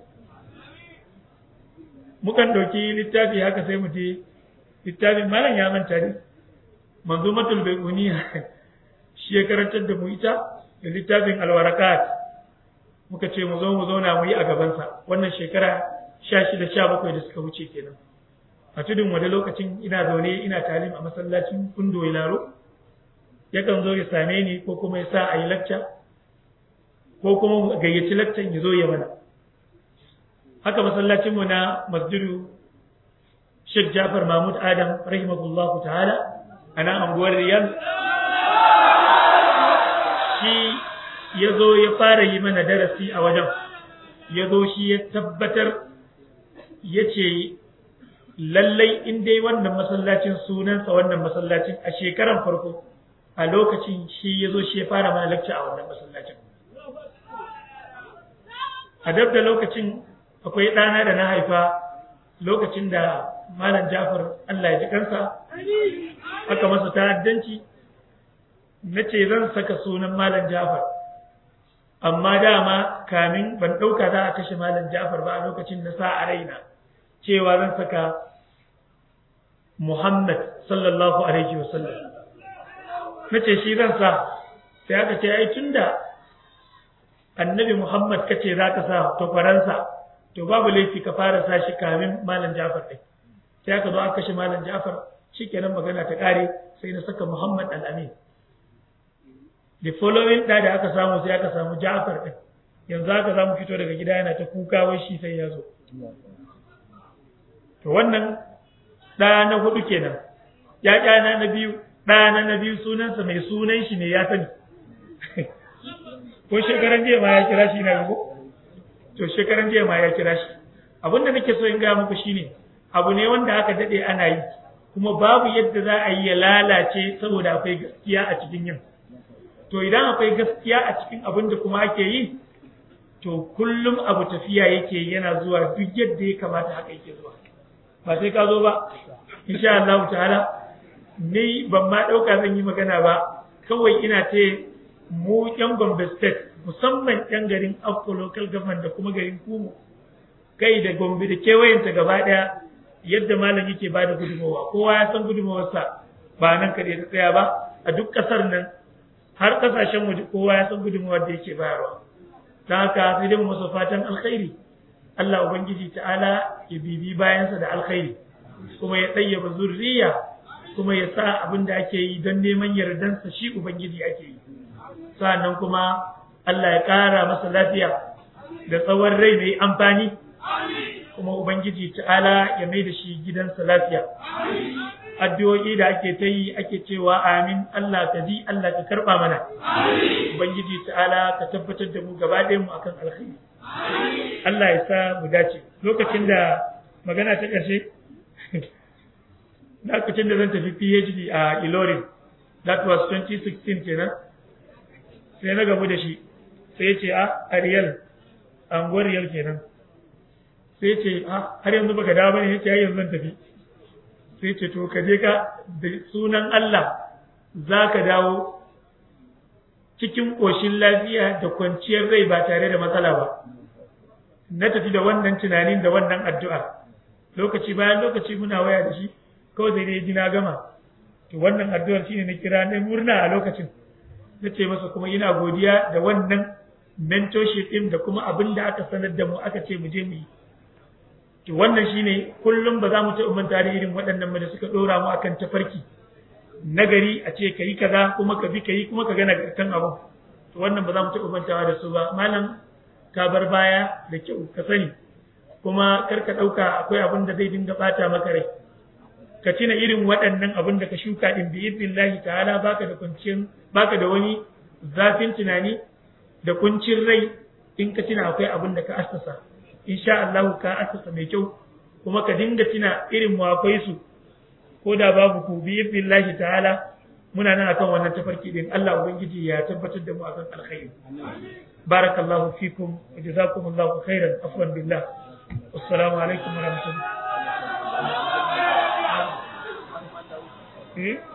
Speaker 7: mukan ɗauki littafi haka sai mu je littafin malam ya manta ne manzumatul baiquniya shi ya karantar da mu ita da littafin alwarakat muka ce mu zo mu zauna mu yi a gabansa wannan shekara sha shida sha bakwai da suka wuce kenan a tudun wani lokacin ina zaune ina talim a masallacin kundo laro yakan zo ya same ni ko kuma ya sa a yi lacca ko kuma gayyaci laccan ya zo ya mana haka masallacinmu na masjidu Sheikh Jafar Mahmud Adam rahimahullahu ta'ala a nan anguwar Riyal shi ya zo ya fara yi mana darasi a wajen ya zo shi ya tabbatar ya ce lallai in dai wannan masallacin sunansa wannan masallacin a shekaran farko a lokacin shi ya zo shi ya fara mana lakca a wannan masallacin a dab da lokacin akwai ɗana da na haifa lokacin da malam jafar Allah ya ji kansa aka masa ta'addanci na ce zan saka sunan malam jafar amma dama kamin ban ɗauka za a kashe malam jafar ba a lokacin na sa a raina cewa zan saka muhammad sallallahu alaihi wasallam na ce shi zan sa sai aka ce ai tunda annabi muhammad kace za ka sa to faransa to babu laifi ka fara sa shi kamin malam jafar ɗin sai aka zo aka kashe malam jafar shikenan magana ta ƙare sai na saka muhammad al-amin the following da da aka samu sai aka samu Ja'far din yanzu haka za mu fito daga gida yana ta kuka wai shi sai ya zo to wannan ɗa na hudu kenan ya ƙyana na biyu ɗana na biyu sunansa mai sunan shi ne ya sani ko shekaran jiya ma ya kira shi na ko to shekaran jiya ma ya kira shi abinda nake so in gaya muku shine abu ne wanda aka daɗe ana yi kuma babu yadda za a yi ya lalace saboda akwai gaskiya a cikin yin to idan akwai gaskiya a cikin abin da kuma ake yi to kullum abu tafiya yake yana zuwa duk yadda ya kamata haka yake zuwa ba sai ka zo ba insha Allah ta'ala ni ban ma dauka zan yi magana ba kawai ina ce mu yan Gombe state musamman yan garin Akko local government da kuma garin Kumo kai da Gombe da kewayenta gaba daya yadda malam yake bada gudunmawa kowa ya san gudunmawarsa ba nan kaɗai ta tsaya ba a duk ƙasar nan har kasashen waje kowa ya san gudunmawar da yake bayarwa ta haka sai dai mu masa fatan alkhairi Allah ubangiji ta'ala ya bibi bayansa da alkhairi kuma ya tsayyaba zurriya kuma ya sa abin da ake yi don neman yardansa shi ubangiji ake yi sannan kuma Allah ya ƙara masa lafiya da tsawon rai mai amfani kuma ubangiji ta'ala ya mai da shi gidansa lafiya addu'o'i da ake ta yi ake cewa amin Allah ka ji Allah ka karba mana ubangiji ta'ala ka tabbatar da mu gaba ɗayan mu akan alkhairi Allah ya sa mu dace lokacin da magana ta ƙarshe lokacin da zan tafi PhD a Ilorin that was 2016 kenan sai na gamu da shi sai ya ce a Ariel anguwar Riyal kenan sai ya ce a har yanzu baka dawo bane ya ce yanzu zan tafi sai ce to ka je ka da sunan Allah za ka dawo cikin ƙoshin lafiya da kwanciyar rai ba tare da matsala ba na tafi da wannan tunanin da wannan addu'a lokaci bayan lokaci muna waya da shi kawai sai ne ji na gama to wannan addu'ar shine na kira na murna a lokacin na ce masa kuma ina godiya da wannan mentorship din da kuma abin da aka sanar da mu aka ce mu je mu yi to wannan shine kullum ba za mu ta manta da irin waɗannan ba da suka ɗora mu akan tafarki nagari a ce ka yi kaza kuma ka bi ka yi kuma ka gana kan abu to wannan ba za mu taɓa mantawa da su ba malam ka bar baya da kyau ka sani kuma kar ka ɗauka akwai abin da zai dinga ɓata maka rai ka tuna irin waɗannan abin da ka shuka din bi idnillahi ta'ala baka da kuncin baka da wani zafin tunani da kuncin rai in ka tuna akwai abin da ka assasa insha Allah ka assasa mai kyau kuma ka dinga tuna irin mu akwai su ko da babu ku bi billahi ta'ala muna nan akan wannan tafarki din Allah ubangiji ya tabbatar da mu akan alkhairi barakallahu fikum wa jazakumullahu khairan afwan billah assalamu alaikum wa rahmatullahi eh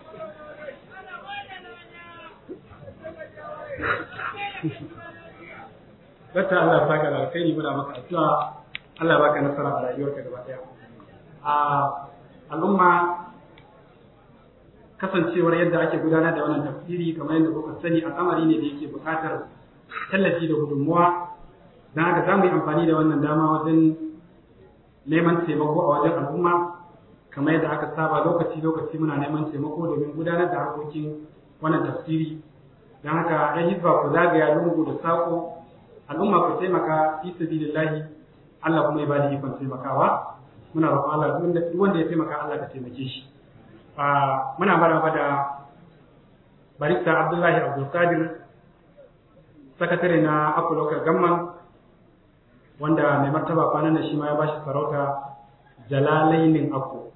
Speaker 1: Dakta Allah ya saka da alkhairi muna maka addu'a Allah ya baka nasara a rayuwarka gaba daya. A al'umma kasancewar yadda ake gudanar da wannan tafsiri kamar yadda kuka sani al'amari ne da yake buƙatar tallafi da gudunmuwa don haka za mu yi amfani da wannan dama wajen neman taimako a wajen al'umma kamar yadda aka saba lokaci lokaci muna neman taimako domin gudanar da harkokin wannan tafsiri don haka ya hizba ku zagaya lungu da sako al'umma ku taimaka fi sabilillahi Allah kuma ya bada ikon taimakawa muna roƙon Allah duk wanda ya taimaka Allah ka taimake shi muna maraba da barista Abdullahi Abdulkadir sakatare na Akku Local Gamman wanda mai martaba kwanan da shi ma ya bashi sarauta Jalalainin Akku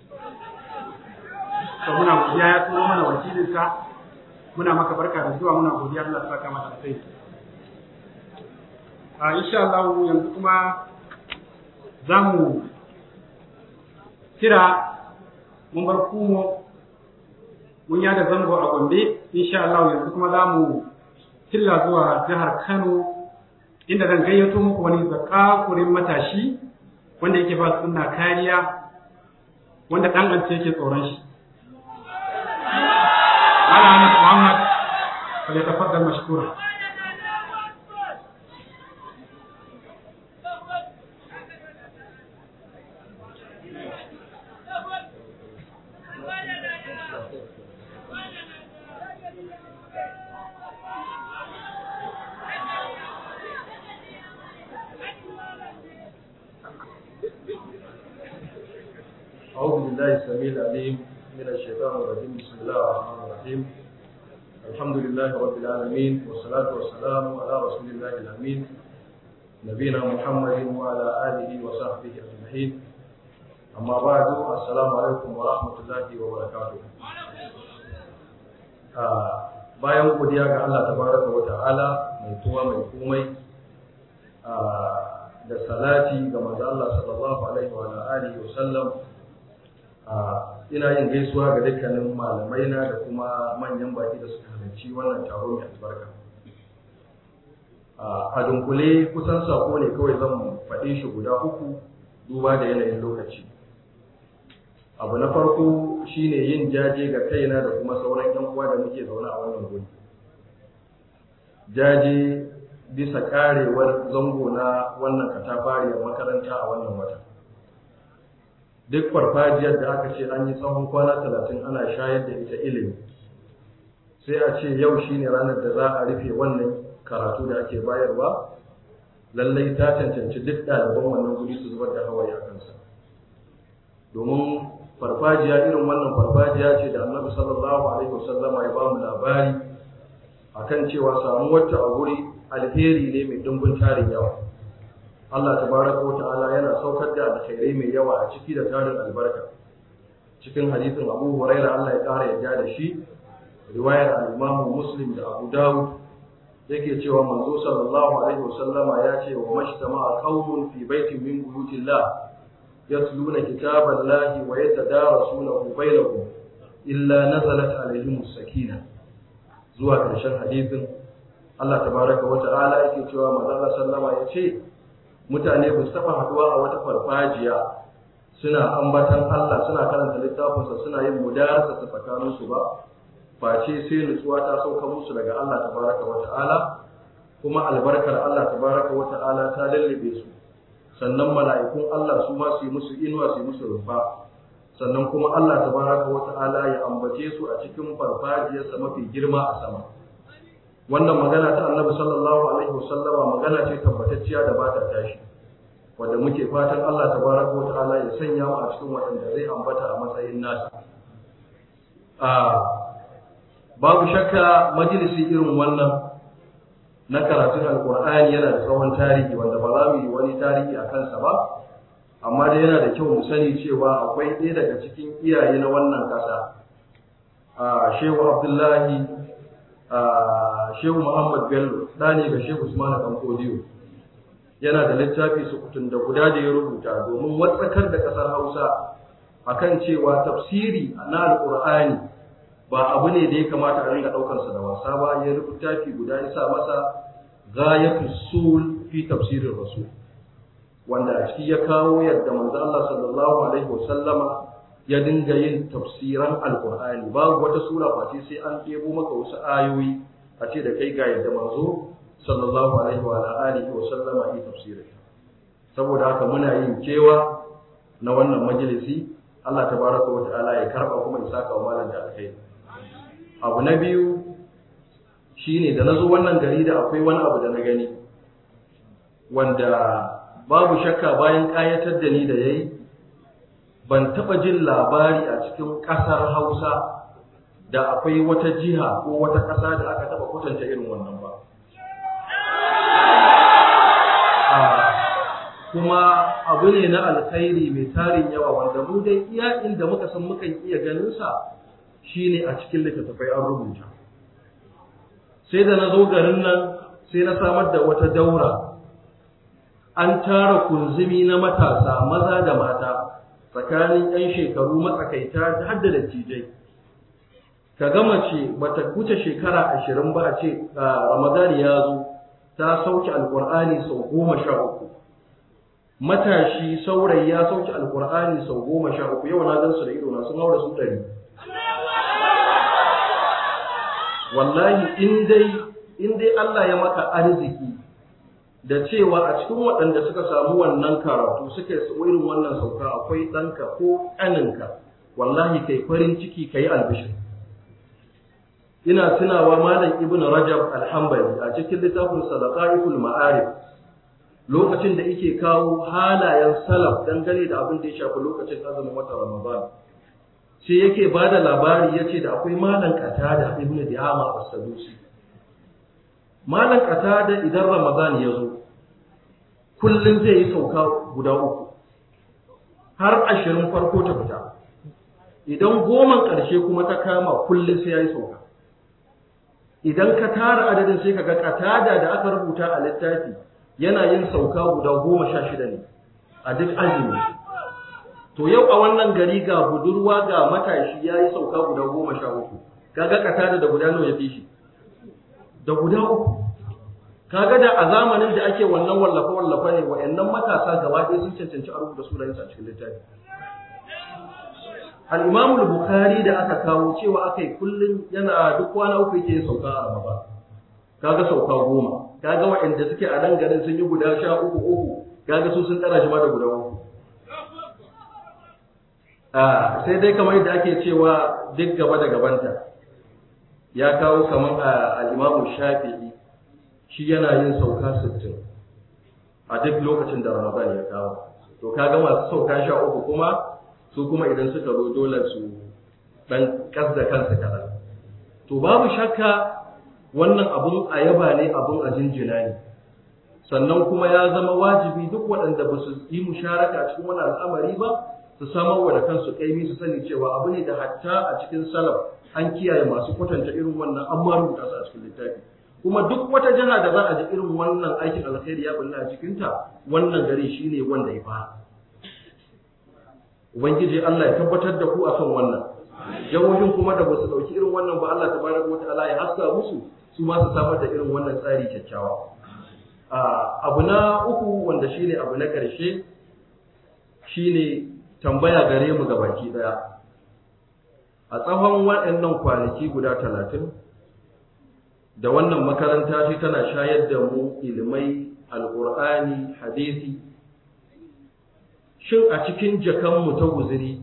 Speaker 1: to muna godiya ya turo mana wakilinsa muna maka barka da zuwa muna godiya Allah ya saka mata sai a insha Allah yanzu kuma za mu kira mun bar kumo mun yada zango a Gombe insha Allah yanzu kuma za mu tilla zuwa jihar Kano inda zan gayyato muku wani zakakurin matashi wanda yake ba sunna kariya wanda dan ance yake tsoron shi Malam Ahmad Muhammad falyatafaddal mashkura
Speaker 8: أعوذ بالله السميع العليم من الشيطان الرجيم بسم الله الرحمن الرحيم الحمد لله رب العالمين والصلاة والسلام على رسول الله الأمين نبينا محمد وعلى آله وصحبه أجمعين أما بعد السلام عليكم ورحمة الله وبركاته bayan godiya ga Allah tabaraka wa ta'ala mai tuwa mai komai da salati ga manzo Allah sallallahu alaihi wa alihi wa sallam ina yin gaisuwa ga dukkanin malamai na da kuma manyan baki da suka halarci wannan taro mai albarka a dunkule kusan sako ne kawai zan faɗe shi guda uku duba da yanayin lokaci abu na farko shine yin jaje ga kaina da kuma sauran yan uwa da muke zaune a wannan guri jaje bisa karewar zango na wannan katafariyar makaranta a wannan wata duk farfajiyar da aka ce an yi tsawon kwana talatin ana shayar da ita ilimi sai a ce yau shine ranar da za a rufe wannan karatu da ake bayarwa lallai ta cancanci duk ɗaliban wannan guri su zubar da hawaye a kansa domin farfajiya irin wannan farfajiya ce da annabi sallallahu alaihi wasallama ya ba mu labari akan cewa samuwar ta a guri alheri ne mai dimbin tarin yawa Allah tabaraka wa ta'ala yana saukar da alkhairai mai yawa a ciki da tarin albarka cikin hadisin Abu Hurairah Allah ya kara yarda da shi riwayar al-Imam Muslim da Abu Dawud yake cewa manzo sallallahu alaihi wasallama ya ce wa mashtama'a qaumun fi baitin min buyutillah yatluna kitaballahi wa yatadarasunahu bainahum illa nazalat alaihim as-sakinah zuwa karshen hadisin Allah tabaraka wa ta'ala yake cewa manzo Allah sallama ya ce mutane ba su taɓa haɗuwa a wata farfajiya suna ambatan Allah suna karanta littafinsa suna yin mudarasa ta tsakaninsu ba face sai nutsuwa ta sauka musu daga Allah tabaraka wa ta'ala kuma albarkar Allah tabaraka wa ta'ala ta lallabe su sannan mala'ikun Allah su ma su yi musu inuwa su yi musu rufa sannan kuma Allah tabaraka wa ta'ala ya ambace su a cikin farfajiyarsa mafi girma a sama wannan magana ta annabi sallallahu alaihi wasallama magana ce tabbatacciya da ba ta tashi wanda muke fatan Allah tabaraka wa ta'ala ya sanya mu a cikin waɗanda zai ambata a matsayin nasa a babu shakka majalisi irin wannan na karatun alkur'ani yana da tsawon tarihi wanda ba za mu yi wani tarihi a kansa ba amma dai yana da kyau mu sani cewa akwai ɗaya daga cikin iyaye na wannan ƙasa a shehu abdullahi Shehu Muhammad Bello ɗani ga Shehu Usman Dan Kodiyo yana da littafi sukutun da guda da ya rubuta domin watsakar da ƙasar Hausa akan cewa tafsiri na Alƙur'ani ba abu ne da ya kamata a ringa ɗaukar sa da wasa ba ya rubuta fi guda ya sa masa ghayatu sul fi tafsirin rasul wanda a ciki ya kawo yadda manzo Allah sallallahu alaihi wasallama ya dinga yin tafsiran alkur'ani babu wata sura face sai an ɗebo maka wasu ayoyi a ce da kai ga yadda manzo sallallahu alaihi wa alihi wa sallama yi tafsirin saboda haka muna yin kewa na wannan majalisi Allah tabaraka wa ta'ala ya karba kuma ya saka wa malam da alkhairi abu na biyu shine da nazo wannan gari da akwai wani abu da na gani wanda babu shakka bayan kayatar da ni da yayi ban taɓa jin labari a cikin ƙasar Hausa da akwai wata jiha ko wata ƙasa da aka taɓa kwatanta irin wannan ba. Kuma abu ne na alkhairi mai tarin yawa wanda mu dai iya inda muka san mukan iya ganinsa shine a cikin littattafai an rubuta. Sai da na zo garin nan sai na samar da wata daura an tara kunzumi na matasa maza da mata tsakanin 'yan shekaru matsakaita har da dattijai ka gama ce bata wuce shekara ashirin ba a ce ramadan ya zo ta sauke alkur'ani sau goma sha uku matashi saurayi ya sauke alkur'ani sau goma sha uku yau na gan su da ido na sun haura su ɗari wallahi in dai in dai Allah ya maka arziki da cewa a cikin waɗanda suka samu wannan karatu suka yi irin wannan sauka akwai ɗanka ko ƙaninka wallahi kai farin ciki ka yi albishir ina tunawa malam ibn rajab alhambali a cikin littafin sadaqatul ma'arif lokacin da yake kawo halayen salaf dangane da abin da ya shafi lokacin azumin watan ramadan sai yake ba da labari ya ce da akwai malam qatada ibn di'ama as-sadusi malam qatada idan ramadan ya zo kullum zai yi sauka guda uku har ashirin farko ta fita idan goman ƙarshe kuma ta kama kullum sai ya yi sauka idan ka tara adadin sai ka ga katada da aka rubuta a littafi yana yin sauka guda goma sha shida ne a duk azumi to yau a wannan gari ga budurwa ga matashi ya yi sauka guda goma sha uku kaga katada da guda nawa ya fi shi da guda uku kaga da a zamanin da ake wannan wallafa wallafa ne wa'annan matasa gaba ɗaya sun cancanci a rubuta sunayensu a cikin littafi al-Imam al-Bukhari da aka kawo cewa akai kullun yana duk kwana uku yake sauka a Ramadan kaga sauka goma kaga waɗanda suke a nan garin sun yi guda sha uku uku kaga su sun tsara shi ma da guda uku a sai dai kamar yadda ake cewa duk gaba da gabanta ya kawo kamar al-Imam Shafi'i shi yana yin sauka 60 a duk lokacin da Ramadan ya kawo to kaga masu sauka sha uku kuma su kuma idan suka zo dole su dan kasda kansu kaɗan. To babu shakka wannan abun a yaba ne abun a jinjina ne. Sannan kuma ya zama wajibi duk waɗanda ba su yi musharaka cikin wani al'amari ba su samar wa da kansu kaimi su sani cewa abu ne da hatta a cikin salaf an kiyaye masu kwatanta irin wannan an ma rubuta su a cikin littafi. Kuma duk wata jiha da za a ji irin wannan aikin alkhairi ya bulla a cikinta wannan gari shine wanda ya fara. Ubangiji Allah ya tabbatar da ku akan wannan. Jawohin kuma da basu dauki irin wannan ba Allah tabaraka wataala ya haska musu su ma su samar da irin wannan tsari kyakkyawa. Abu na uku wanda shine abu na ƙarshe shine tambaya gare mu baki daya. A tsawon waɗannan kwanaki guda talatin da wannan makaranta ce tana shayar da mu ilimai alƙur'ani hadisi shin a cikin jakanmu ta guziri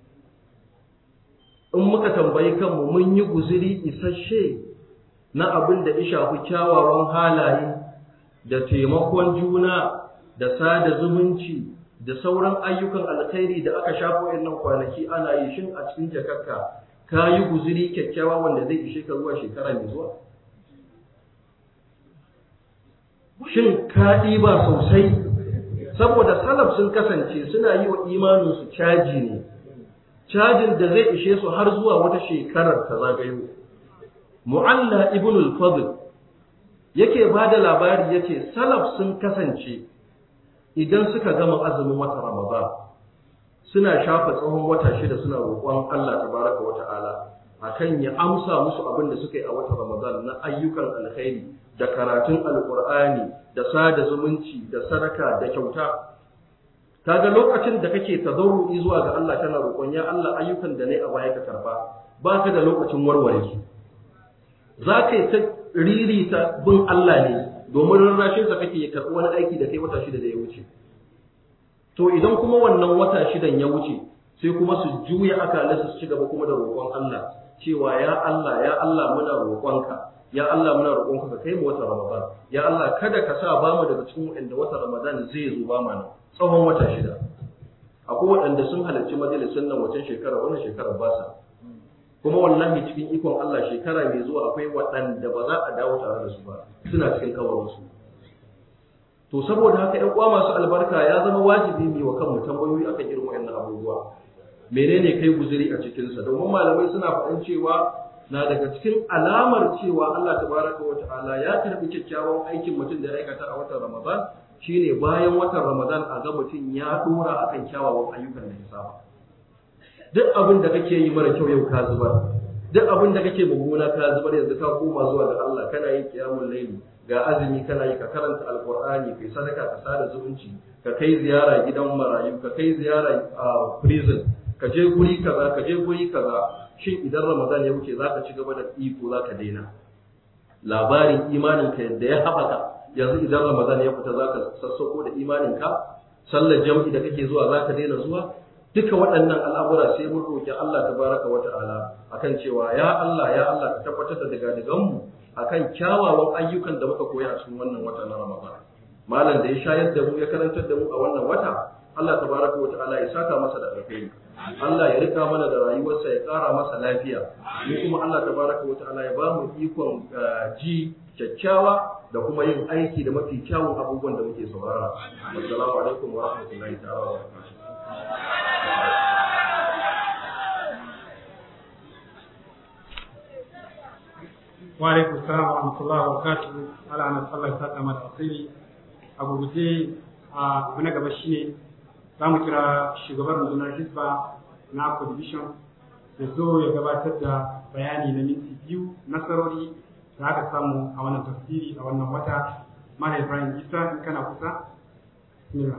Speaker 8: in muka tambayi kanmu mun yi guziri isasshe na abin da ya shafi kyawawan halaye da taimakon juna da sada zumunci da sauran ayyukan alkhairi da aka shafa wayannan kwanaki ana yi shin a cikin jakarka ka yi guziri kyakkyawa wanda zai ishe ka zuwa shekara mai zuwa shin ka ɗiba sosai saboda salaf sun kasance suna yi wa imaninsu caji ne cajin da zai ishe su har zuwa wata shekarar ta zagayo mu'alla ibn al-fadl yake ba da labari yace salaf sun kasance idan suka gama azumin wata ramadan suna shafa tsawon wata shida suna roƙon Allah tabaraka wa ta'ala akan ya amsa musu abin da suka yi a wata ramadan na ayyukan alkhairi da karatun alkur'ani da sada zumunci da sadaka da kyauta kaga lokacin da kake tazarru'i zuwa ga Allah kana roƙon ya Allah ayyukan da nayi a baya ka karba baka da lokacin warware su za ka yi ta ririta bin Allah ne domin rarrashin sa kake ya karɓi wani aiki da kai wata shida da ya wuce to idan kuma wannan wata shidan ya wuce sai kuma su juya akalansu su ci gaba kuma da roƙon Allah cewa ya Allah ya Allah muna roƙonka ya Allah muna roƙonka ka kai mu wata Ramadan ya Allah kada ka sa ba mu daga cikin waɗanda wata Ramadan zai zo ba mana tsawon wata shida akwai waɗanda sun halarci majalisun nan wacan shekara wannan shekara ba sa kuma wallahi cikin ikon Allah shekara mai zuwa akwai waɗanda ba za a dawo tare da su ba suna cikin kawarinsu to saboda haka ƴan uwa masu albarka ya zama wajibi mu wa kanmu tambayoyi akan irin waɗannan abubuwa menene kai guzuri a cikinsa domin malamai suna faɗin cewa na daga cikin alamar cewa Allah tabaraka wa ta'ala ya karbi kyakkyawan aikin mutum da ya aikata a watan Ramadan shine bayan watan Ramadan a ga mutum ya dora akan kyawawan ayyukan da ya saba duk abin da kake yi mara kyau yau ka zubar duk abin da kake mummuna ka zubar yanzu ka koma zuwa ga Allah kana yin qiyamul layli ga azumi kana yi ka karanta alqur'ani kai sadaka ka sada zumunci ka kai ziyara gidan marayu ka kai ziyara a prison ka je guri kaza ka je guri kaza shin idan ramadan ya wuce zaka ci gaba da iko zaka daina labarin imanin ka yadda ya haɓaka yanzu idan ramadan ya fita zaka sassauko da imanin ka sallar jam'i da kake zuwa zaka daina zuwa duka waɗannan al'amura sai mun roƙi Allah tabaraka wa ta'ala akan cewa ya Allah ya Allah ka tabbatar da daga digan mu akan kyawawan ayyukan da muka koya a cikin wannan wata na Ramadan malam da ya shayar da mu ya karantar da mu a wannan wata Allah tabaraka wa ta'ala ya saka masa da alkhairi Allah ya rika mana da rayuwarsa ya ƙara masa lafiya mu kuma Allah tabaraka wa ta'ala ya ba mu ikon ji kyakkyawa da kuma yin aiki da mafi kyawun abubuwan da muke saurara assalamu alaikum wa rahmatullahi ta'ala wa barakatuh
Speaker 1: wa alaikum salam wa rahmatullahi wa barakatuh ala ana sallah ta ta mata asiri a gurguje a abu na gaba shine za mu kira shugaban rundunar hisba na Akwa division ya zo ya gabatar da bayani na minti biyu nasarori da aka samu a wannan tafsiri a wannan wata Malam Ibrahim Isa in kana kusa bismillah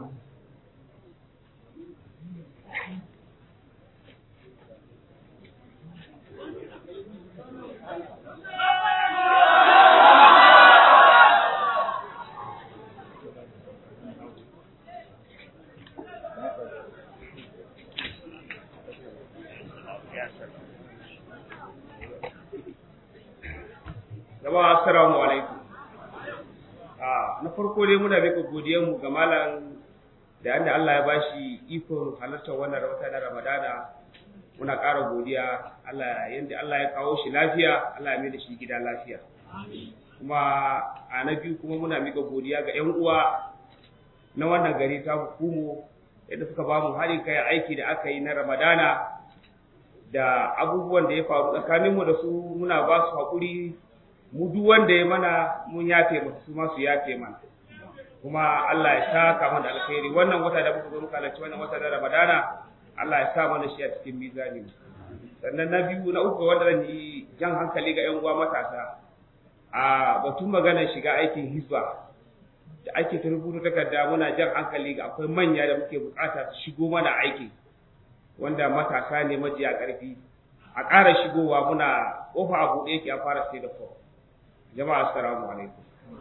Speaker 9: Jama'a assalamu alaikum. Ah na farko dai muna miƙa godiyar mu ga malam da yanda Allah ya bashi ikon halartar wannan wata na Ramadana. Muna ƙara godiya Allah yanda Allah ya kawo shi lafiya, Allah ya mai da shi gida lafiya. Kuma a na biyu kuma muna miƙa godiya ga ƴan uwa na wannan gari ta hukumu yadda suka ba mu haɗin kayan aiki da aka yi na Ramadana da abubuwan da ya faru tsakaninmu da su muna ba su haƙuri mu duk wanda ya mana mun yafe masa su ma su yafe mana kuma Allah ya saka mana da alkhairi wannan wata da muka zo muka halarci wannan wata na Ramadana Allah ya sa mana shi a cikin mizani sannan na biyu na uku wanda zan yi jan hankali ga ƴan uwa matasa a batun maganar shiga aikin hisba da ake ta rubuta takarda muna jan hankali ga akwai manya da muke bukata su shigo mana aiki wanda matasa ne majiya ƙarfi a ƙara shigowa muna ƙofa a buɗe yake a fara sai da fom jama'a assalamu alaikum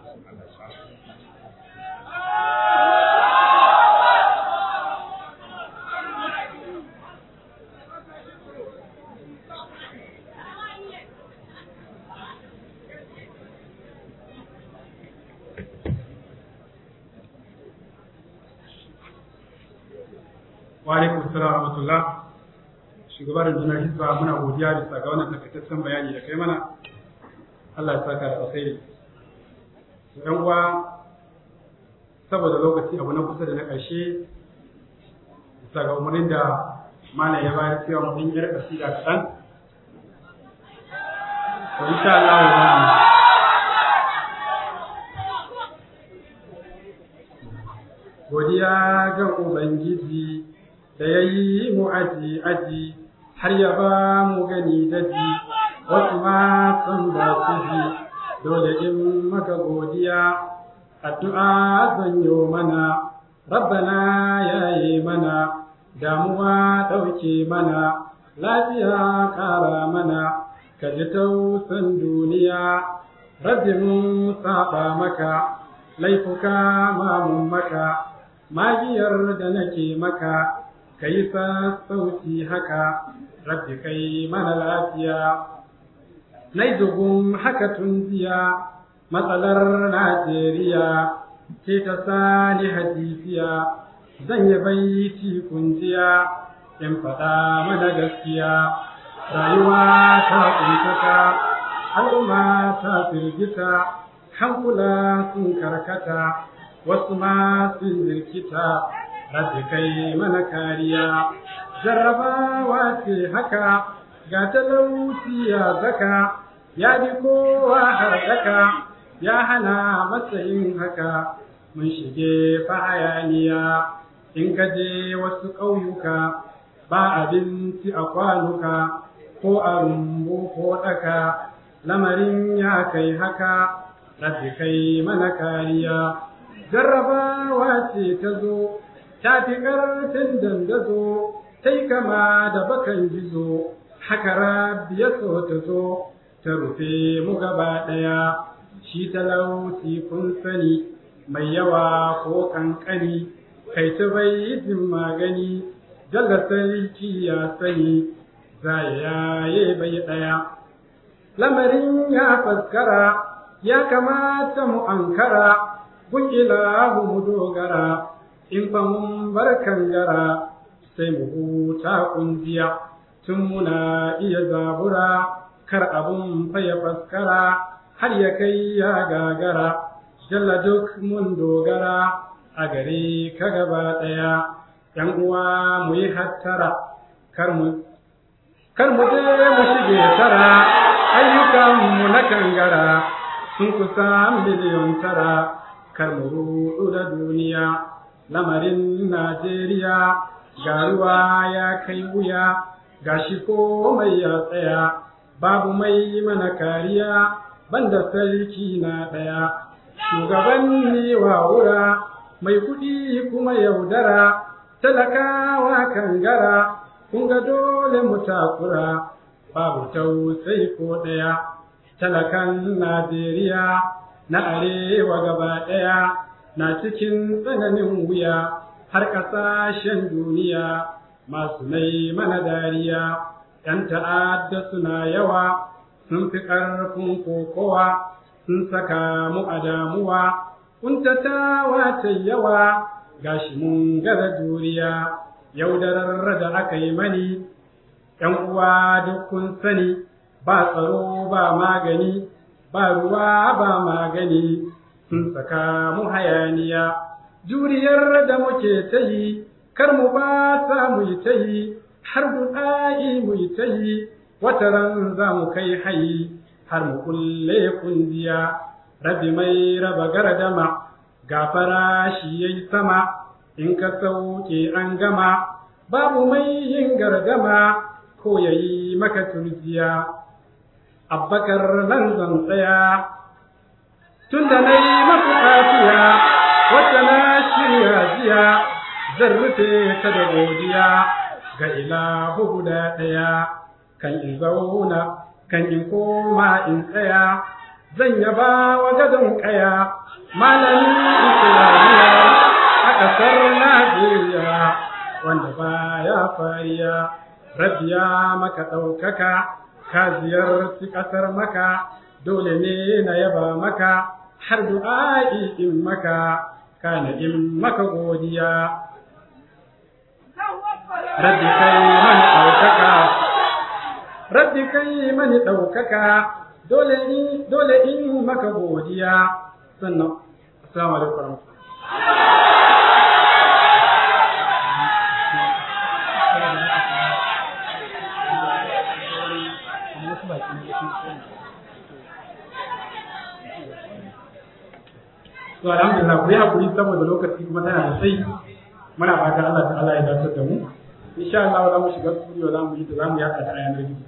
Speaker 1: wa alaikum assalam wa rahmatullah shugaban rundunar hisba muna godiya bisa ga wannan takaitaccen bayani da kai mana Allah ya saka da alkhairi to yan uwa saboda lokaci abu na kusa da na ƙarshe bisa ga umarnin da malam ya bayar cewa mu ɗin yar kasida kaɗan to insha Allah za mu godiya ga ubangiji da ya yi mu aji aji har ya ba mu gani daji wasu ma sun ba su ji dole in maka godiya addu'a zan yi mana rabbana ya yi mana damuwa ɗauke mana lafiya ƙara mana ka ji tausan duniya rabbi mun saba maka laifuka mamun maka magiyar da nake maka ka yi sassauci haka rabbi kai mana lafiya nai dugun haka tun jiya matsalar najeriya ce ta sani hadisiya zan yi baiti kunjiya in faɗa mana gaskiya rayuwa ta kuntaka al'umma ta firgita hankula sun karkata wasu ma sun jirkita rabbi kai mana kariya jarrabawa ce haka ga talauci ya zaka ya bi kowa harkaka ya hana matsayin haka mun shige hayaniya in ka je wasu ƙauyuka ba abinci a kwanuka ko a rumbu ko ɗaka lamarin ya kai haka rabbi kai mana kariya jarrabawa ce ta zo ta fi ƙarfin dandazo sai kama da bakan gizo haka rabbi ya so ta zo ta rufe mu gaba ɗaya shi talauci kun sani mai yawa ko kankani kai ta bai jin magani jalla sarki ya sani za ya yaye bai ɗaya lamarin ya faskara ya kamata mu ankara gun ilahu mu dogara in fa mun bar kangara sai mu huta kunjiya tun muna iya zabura kar abun fa ya faskara har ya kai ya gagara jalla duk mun dogara a gare ka gaba ɗaya ‘yan uwa mu yi hattara kar mu kar mu je mu shige tara ayyukanmu na kangara sun kusa miliyon tara kar mu rudu da duniya lamarin Najeriya ga ruwa ya kai wuya gashi komai ya tsaya babu mai mana kariya banda sarki na ɗaya shugabanni wa wura mai kuɗi kuma yaudara talakawa kangara kun ga dole mu takura babu tausayi ko ɗaya talakan Najeriya na arewa gaba ɗaya na cikin tsananin wuya har ƙasashen duniya masu mai mana dariya ‘yan ta'adda suna yawa sun fi ƙarfin kokowa sun saka mu a damuwa kuntatawa ta yawa gashi mun gaza juriya yaudarar da aka yi mani ‘yan uwa duk kun sani ba tsaro ba magani ba ruwa ba magani sun saka mu hayaniya juriyar da muke ta yi kar mu ba sa mu yi ta yi har du'a'i mu yi ta yi wata ran za mu kai hayi har mu kulle kungiya rabi mai raba gardama gafara shi yayi sama in ka sauke an gama babu mai yin gardama ko yayi maka turjiya abbakar nan zan tsaya tun da na yi masu kafiya wata na shirya jiya zan rufe ta da godiya ga ilahu guda ɗaya kan in zauna kan in koma in tsaya zan yaba wa gadon ƙaya malamin islamiyya a ƙasar najeriya wanda baya fariya rabiya maka ɗaukaka ka ziyarci ƙasar maka dole ne na yaba maka har du'a'i in maka kana in maka godiya rabbi kai mani ɗaukaka rabbi kai mani ɗaukaka dole in dole in maka godiya sannan assalamu alaikum to alhamdulillah ku yi hakuri saboda lokaci kuma tana da sai muna fata Allah ta'ala ya dace da mu insha Allah za mu shiga studio za mu yi da za mu yaka ta yanar gizo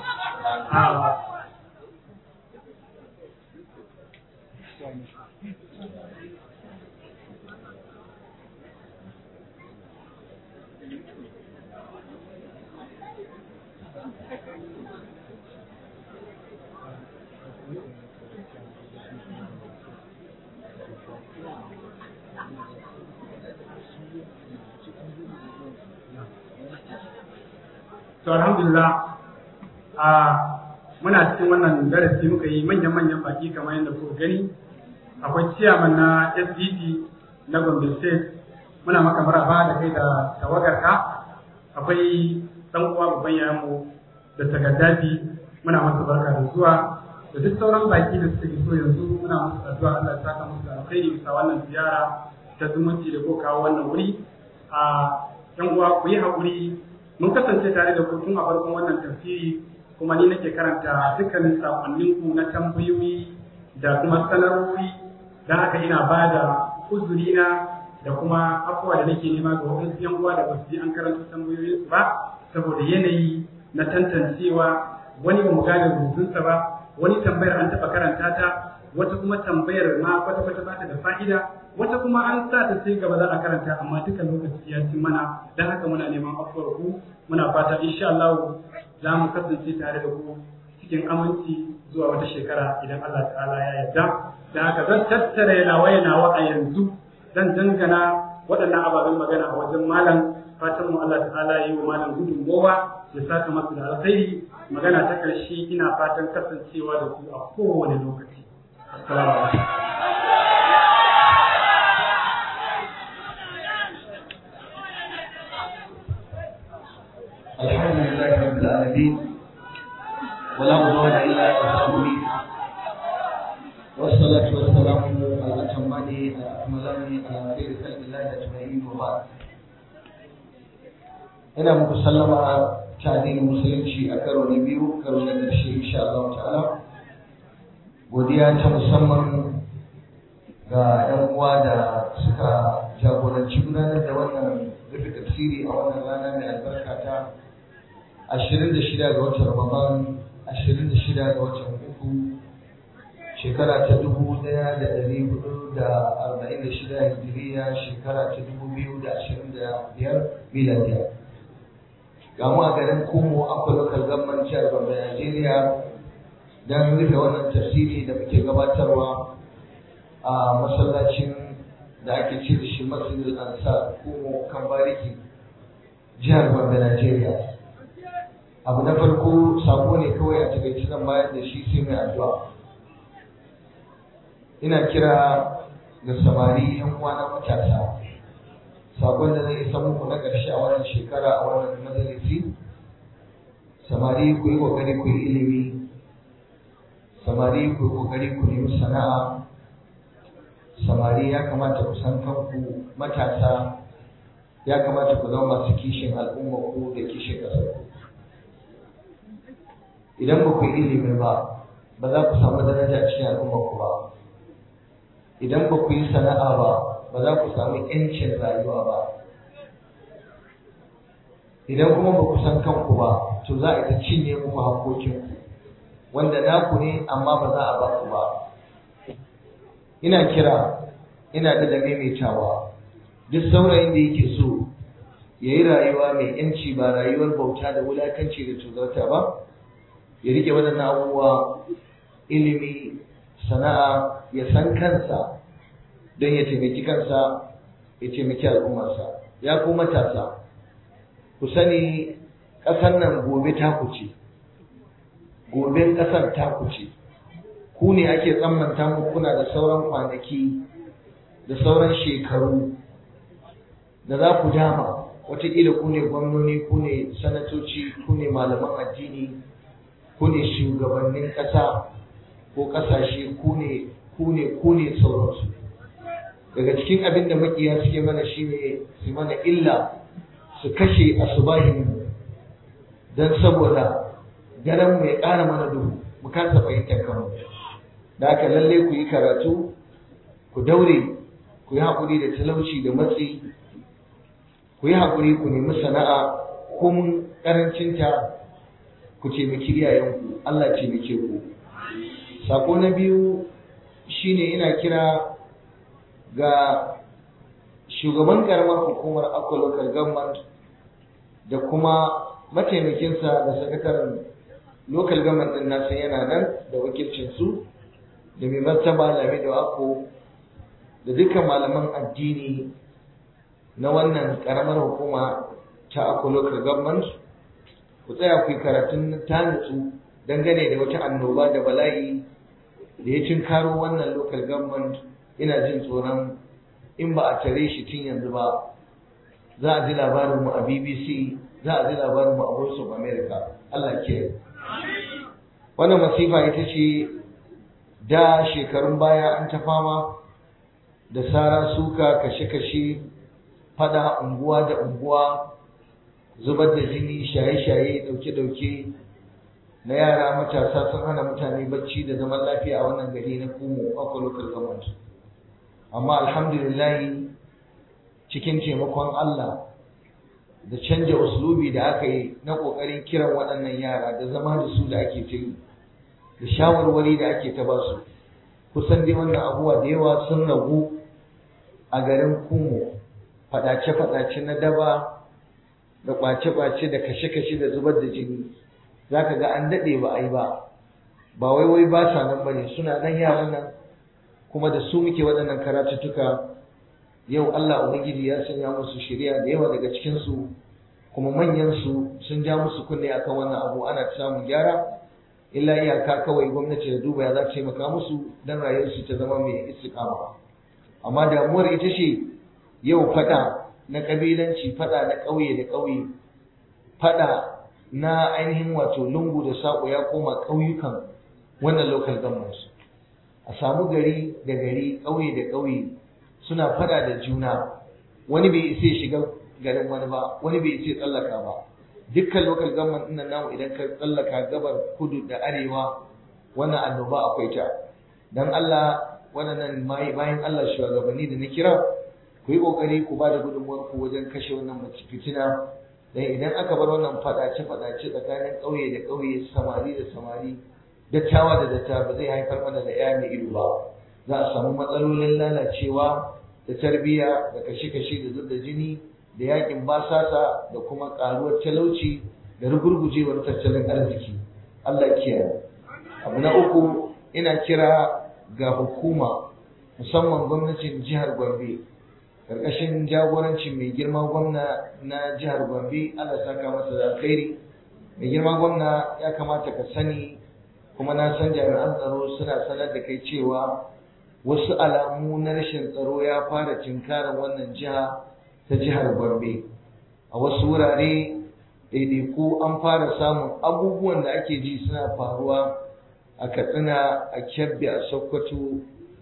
Speaker 1: to alhamdulillah a muna cikin wannan darasi muka yi manyan-manyan baki kamar yadda kuka gani akwai ciyaman na SDT na Gombe State muna maka maraba da kai da tawagarka akwai dan uwa babban yayanmu da tagaddafi muna masa barka da zuwa da duk sauran baki da suke so yanzu muna musu addu'a Allah ya saka musu da alkhairi bisa wannan ziyara ta zumunci da ko kawo wannan wuri a yan uwa ku yi haƙuri mun kasance tare da ku tun a farkon wannan tafsiri kuma ni nake karanta dukkanin sakonnin ku na tambayoyi da kuma sanarwoyi dan haka ina ba da uzuri na da kuma afuwa da nake nema ga wasu yan uwa da basu ji an karanta tambayoyin su ba saboda yanayi na tantancewa wani ba mu gane rubutunsa ba wani tambayar an taɓa karanta ta wata kuma tambayar ma kwata-kwata ba ta da fa'ida wata kuma an sa ta sai gaba za a karanta amma duka lokaci ya ci mana don haka muna neman afuwar ku muna fata insha Allah za mu kasance tare da ku cikin aminci zuwa wata shekara idan Allah ta'ala ya yarda da haka zan tattara nawa nawa a yanzu zan dangana waɗannan ababen magana a wajen malam fatan mu Allah ta'ala yi wa malam gudunmowa ya saka masa da alkhairi magana ta ƙarshe ina fatan kasancewa da ku a kowane lokaci assalamu alaikum
Speaker 10: الحمد لله رب العالمين ولا عدوان الا على الظالمين والصلاة والسلام على الأتمان الأكملان على خير خلق الله أجمعين وبعد ina muku sallama ta addinin musulunci a karo na biyu karo na ƙarshe insha Allah ta'ala godiya ta musamman ga 'yan uwa da suka jagoranci gudanar da wannan rufe tafsiri a wannan rana mai albarka ta 26 ga watan Ramadan 26 ga watan uku shekara ta dubu ɗaya da ɗari hudu da arba'in da shida hijiriya shekara ta dubu biyu da ashirin da biyar miladiya ga mu a garin kumo akwai lokal gamman jihar Gombe Najeriya don rufe wannan tafsiri da muke gabatarwa a masallacin da ake ce da shi masjidul ansar kumo kan bariki jihar Gombe Najeriya abu na farko sako ne kawai a takaice zan bayar da shi sai mai addu'a ina kira ga samari yan uwa na matasa sakon da zai isa muku na ƙarshe a wannan shekara a wannan majalisi samari ku yi ƙoƙari ku yi ilimi samari ku yi ƙoƙari ku nemi sana'a samari ya kamata ku san kanku matasa ya kamata ku zama masu kishin al'umma ku da kishin ƙasar ku idan ba ku yi ilimi ba ba za ku samu daraja a cikin al'umma ku ba idan ba ku yi sana'a ba ba za ku samu ‘yancin rayuwa ba idan kuma ba ku san kanku ba to za a ta cinye muku hakokinku wanda naku ne amma ba za a ba ku ba ina kira ina da da maimaitawa duk saurayin da yake so ya yi rayuwa mai ‘yanci ba rayuwar bauta da wulakanci da tuzarta ba ya rike waɗannan abubuwa ilimi sana'a ya san kansa don ya taimaki kansa ya taimaki al'ummarsa ya ku matasa ku sani ƙasar nan gobe taku ce goben ƙasar taku ce ku ne ake tsammanta mu kuna da sauran kwanaki da sauran shekaru da za ku dama wataƙila ku ne gwamnoni ku ne sanatoci ku ne malaman addini ku ne shugabannin ƙasa ko ƙasashe ku ne ku ne ku ne sauransu daga cikin abin da makiya suke mana shine su mana illa su kashe asubahin don saboda daren mu ya ƙara mana duhu mu kasa fahimtar kanmu da haka lalle ku yi karatu ku daure ku yi haƙuri da talauci da matsi ku yi haƙuri ku nemi sana'a ko mun ƙarancinta ku taimaki iyayenku Allah taimake ku sako na biyu shine ina kira ga shugaban karamar hukumar Akwa Local Government da kuma mataimakinsa da sakataren local government din nasa yana nan da wakilcinsu da mai martaba lami da ako da dukkan malaman addini na wannan karamar hukuma ta Akwa Local Government ku tsaya ku yi karatun tanitsu dangane da wata annoba da bala'i da ya cinkaro wannan local government ina jin tsoron in ba a tare shi tun yanzu ba za a ji labarinmu a bbc za a ji labarinmu a voice of america allah ke wannan masifa ita ce da shekarun baya an ta fama da sara suka kashe-kashe fada unguwa da unguwa zubar da jini shaye-shaye dauke-dauke na yara matasa sun hana mutane bacci da zaman lafiya a wannan gari na kumo akwa local government amma alhamdulillah cikin taimakon Allah da canja uslubi da aka yi na ƙoƙarin kiran waɗannan yara da zama da su da ake ta yi da shawarwari da ake ta ba su kusan dai wannan abubuwa da yawa sun ragu a garin kumo faɗace-faɗace na daba da ƙwace-ƙwace da kashe-kashe da zubar da jini za ka ga an daɗe ba a yi ba ba wai wai ba sa nan ba ne suna nan yaran nan kuma da su muke waɗannan karatuttuka yau Allah Ubangiji ya sanya musu shari'a da yawa daga cikinsu kuma manyansu sun ja musu kunne akan wannan abu ana samun gyara illa iyaka kawai gwamnati da duba ya za ta taimaka musu don rayuwarsu ta zama mai istiqama amma damuwar ita ce yau fada na kabilanci fada na ƙauye da ƙauye fada na ainihin wato lungu da saƙo ya koma ƙauyukan wannan local government a samu gari da gari ƙauye da ƙauye suna fada da juna wani bai isa shiga garin wani ba wani bai isa tsallaka ba dukkan local government ɗin namu idan ka tsallaka gabar kudu da arewa wannan annoba akwai ta dan Allah waɗannan bayan Allah shugabanni da na kira ku yi ƙoƙari ku ba da gudunmuwar ku wajen kashe wannan fitina dan idan aka bar wannan fadace fadace tsakanin ƙauye da ƙauye samari da samari dattawa da dattawa ba zai haifar mana da ƴa mai ido ba za a samu matsalolin lalacewa da tarbiyya da kashe-kashe da zub da jini da yakin basasa da kuma karuwar talauci da rugurgujewar tattalin arziki Allah kiyaye abu na uku ina kira ga hukuma musamman gwamnatin jihar Gombe karkashin jagorancin mai girma gwamna na jihar Gombe Allah saka masa da alkhairi mai girma gwamna ya kamata ka sani kuma na san jami'an tsaro suna sanar da kai cewa wasu alamu na rashin tsaro ya fara tinkarar wannan jiha ta jihar Gombe. A wasu wurare ɗaiɗaiku an fara samun abubuwan da ake ji suna faruwa a Katsina, a Kebbi, a Sokoto,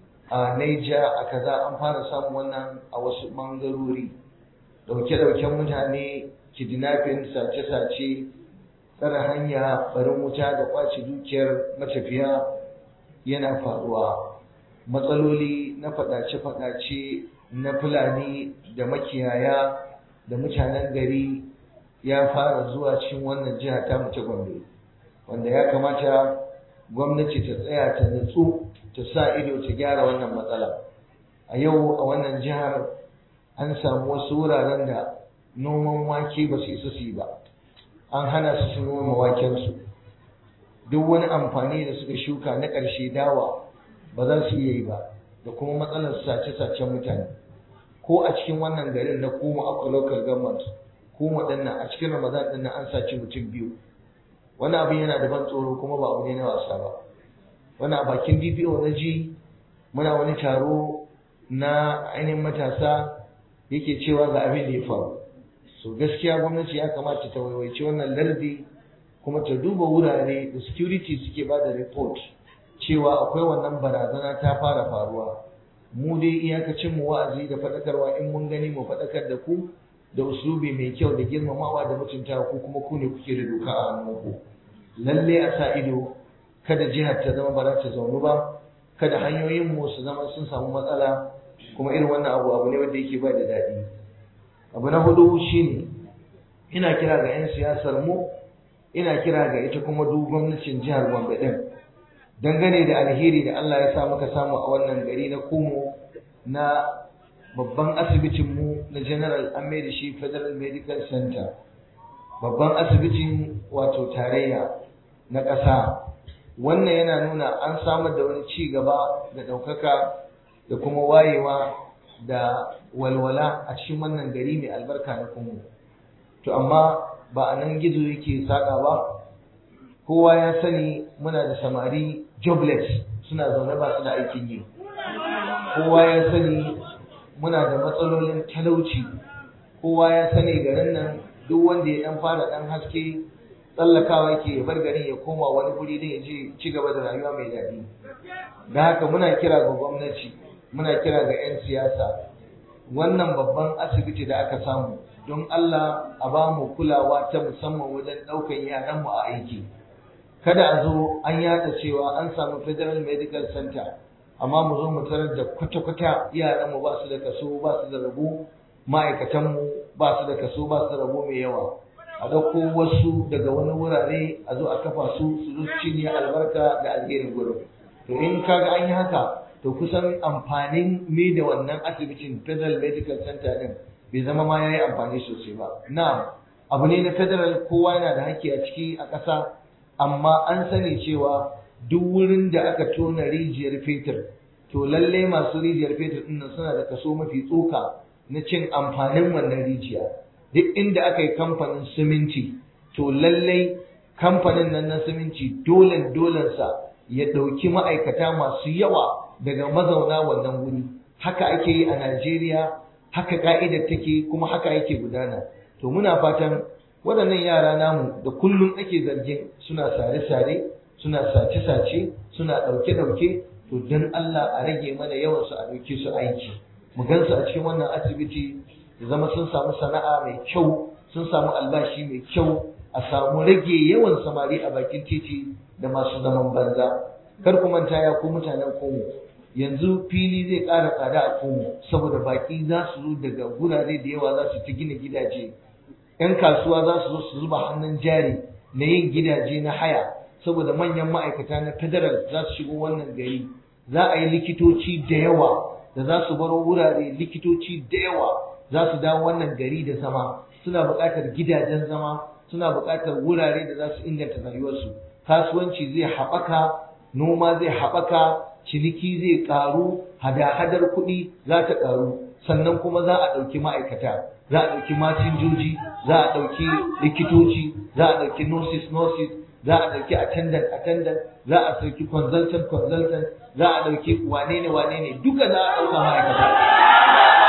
Speaker 10: a Naija, a kaza an fara samun wannan a wasu ɓangarori. Ɗauke-ɗauken mutane, kidnapping, sace-sace, tsare hanya, barin wuta da ƙwace dukiyar matafiya yana faruwa. Matsaloli na faɗace-faɗace na Fulani da makiyaya da mutanen gari ya fara zuwa cikin wannan jiha ta ta Gombe wanda ya kamata gwamnati ta tsaya ta nutsu ta sa ido ta gyara wannan matsala a yau a wannan jihar an samu wasu wuraren da noman wake ba su isa su yi ba an hana su su noma wakensu duk wani amfani da suka shuka na ƙarshe dawa ba za su iya yi ba da kuma matsalar sace-sacen mutane ko a cikin wannan garin na kuma akwa local government kuma dinnan a cikin ramadan din an saci mutum biyu wani abin yana da ban tsoro kuma ba abu ne na wasa ba wani a bakin dpo na ji muna wani taro na ainihin matasa yake cewa ga abin da ya faru so gaskiya gwamnati ya kamata ta waiwaici wannan lardi kuma ta duba wurare da security suke ba da report cewa akwai wannan barazana ta fara faruwa mu dai iyakacin mu wa'azi da faɗakarwa in mun gani mu faɗakar da ku da uslubi mai kyau da girmamawa da mutunta ku kuma ku ne kuke da doka a hannunku lalle a sa ido kada jihar ta zama ba za ta zaunu ba kada hanyoyin mu su zama sun samu matsala kuma irin wannan abu abu ne wanda yake ba da daɗi abu na hudu shine ina kira ga 'yan siyasar mu ina kira ga ita kuma duk gwamnatin jihar Gombe din dangane da alheri da Allah ya sa muka samu a wannan gari na Kumo na babban asibitinmu na General an da shi Federal Medical Center babban asibitin wato tarayya na ƙasa wannan yana nuna an samar da wani ci gaba da ɗaukaka da kuma wayewa da walwala a cikin wannan gari mai albarka na Kumo to amma ba a nan gizo yake saƙa ba kowa ya sani muna da samari jobless suna zaune ba su da aikin yi kowa ya sani muna da matsalolin talauci kowa ya sani garin nan duk wanda ya dan fara dan haske tsallakawa yake ya bar garin ya koma wani guri don ya je ci gaba da rayuwa mai daɗi da haka muna kira ga gwamnati muna kira ga 'yan siyasa wannan babban asibiti da aka samu don Allah a ba mu kulawa ta musamman wajen ɗaukan yaranmu a aiki kada a zo an yada cewa an samu federal medical center amma mu zo mu tarar da kwata-kwata yaranmu ba su da kaso ba su da rabu ma'aikatanmu ba su da kaso ba su da rabo mai yawa a ɗauko wasu daga wani wurare a zo a kafa su su zo cinye albarka da alherin gurin to in kaga an yi haka to kusan amfanin me da wannan asibitin federal medical center din bai zama ma yayi amfani sosai ba na abu ne na federal kowa yana da haƙƙi a ciki a ƙasa amma an sani cewa duk wurin da aka tona rijiyar fetur to lalle masu rijiyar fetur ɗin suna da kaso mafi tsoka na cin amfanin wannan rijiya duk inda aka yi kamfanin siminti to lallai kamfanin nan na siminti dole dolensa ya ɗauki ma'aikata masu yawa daga mazauna wannan wuri haka ake yi a Najeriya haka ka'idar take kuma haka yake gudana to muna fatan waɗannan yara namu da kullum ake zargin suna sare-sare suna sace-sace suna ɗauke-ɗauke to don Allah a rage mana yawan su a ɗauke su aiki mu gansu a cikin wannan asibiti ya zama sun samu sana'a mai kyau sun samu albashi mai kyau a samu rage yawan samari a bakin titi da masu zaman banza kar ku manta ya ku mutanen komo yanzu fili zai ƙara tsada a komo saboda baƙi za su zo daga gurare da yawa za su ta gina gidaje 'yan kasuwa za su zo su zuba hannun jari na yin gidaje na haya saboda manyan ma'aikata na federal za su shigo wannan gari za a yi likitoci da yawa da za su baro wurare likitoci da yawa za su dawo wannan gari da zama suna buƙatar gidajen zama suna buƙatar wurare da za su inganta rayuwarsu kasuwanci zai haɓaka noma zai haɓaka ciniki zai ƙaru hada-hadar kuɗi za ta ƙaru sannan kuma za a ɗauki ma'aikata za a ɗauki masinjoji za a ɗauki likitoci za a ɗauki nurses nurses za a ɗauki attendant attendant za a ɗauki consultant consultant za a ɗauki wane ne wane ne duka za a ɗauka ma'aikata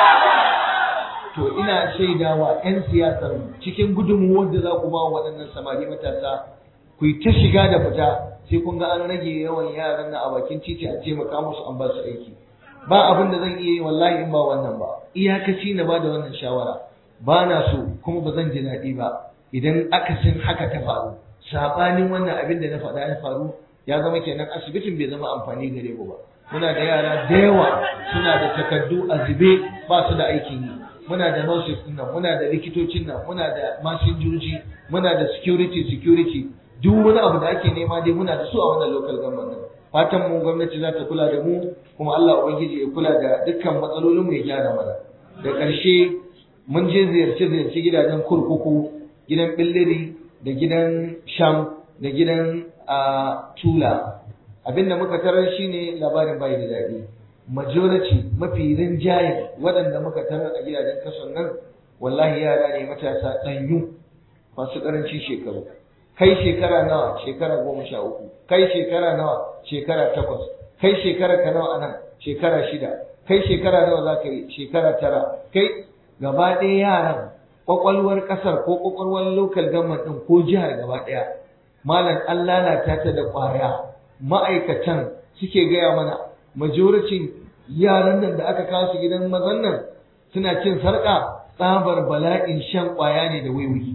Speaker 10: to ina shaidawa 'yan siyasar cikin gudunmuwar da za ku ba waɗannan samari matasa ku yi ta shiga da fita sai kun ga an rage yawan yaran na a bakin titi a taimaka musu an ba su aiki ba abin da zan iya yi wallahi in ba wannan ba iyakaci na ba da wannan shawara ba na so kuma ba zan ji daɗi ba idan akasin haka ta faru saɓanin wannan abin da na faɗa ya faru ya zama kenan asibitin bai zama amfani gare mu ba muna da yara da yawa suna da takardu a zube ba su da aikin yi muna da nurses din nan muna da likitocin nan muna da masinjoji muna da security security duk wani abu da ake nema dai muna da su a wannan local government din fatan mu gwamnati za ta kula da mu kuma Allah ubangiji ya kula da dukkan matsalolin mu ya gyara mana da ƙarshe mun je ziyarce ziyarce gidajen kurkuku gidan billiri da gidan sham da gidan a tula abinda muka tarar shine labarin bai da daɗi majority mafi rinjayen waɗanda muka tarar a gidajen kason nan wallahi yara ne matasa ɗanyu masu ƙarancin shekaru kai shekara nawa shekara goma sha uku kai shekara nawa shekara takwas kai shekara ka nawa anan shekara shida kai shekara nawa za ka yi shekara tara kai gaba ɗaya yaran ƙwaƙwalwar ƙasar ko ƙwaƙwalwar local government ɗin ko jihar gaba ɗaya malam an lalata ta da ƙwaya ma'aikatan suke gaya mana majority yaran nan da aka kawo su gidan mazan nan suna cin sarƙa tsabar bala'in shan ƙwaya ne da wiwi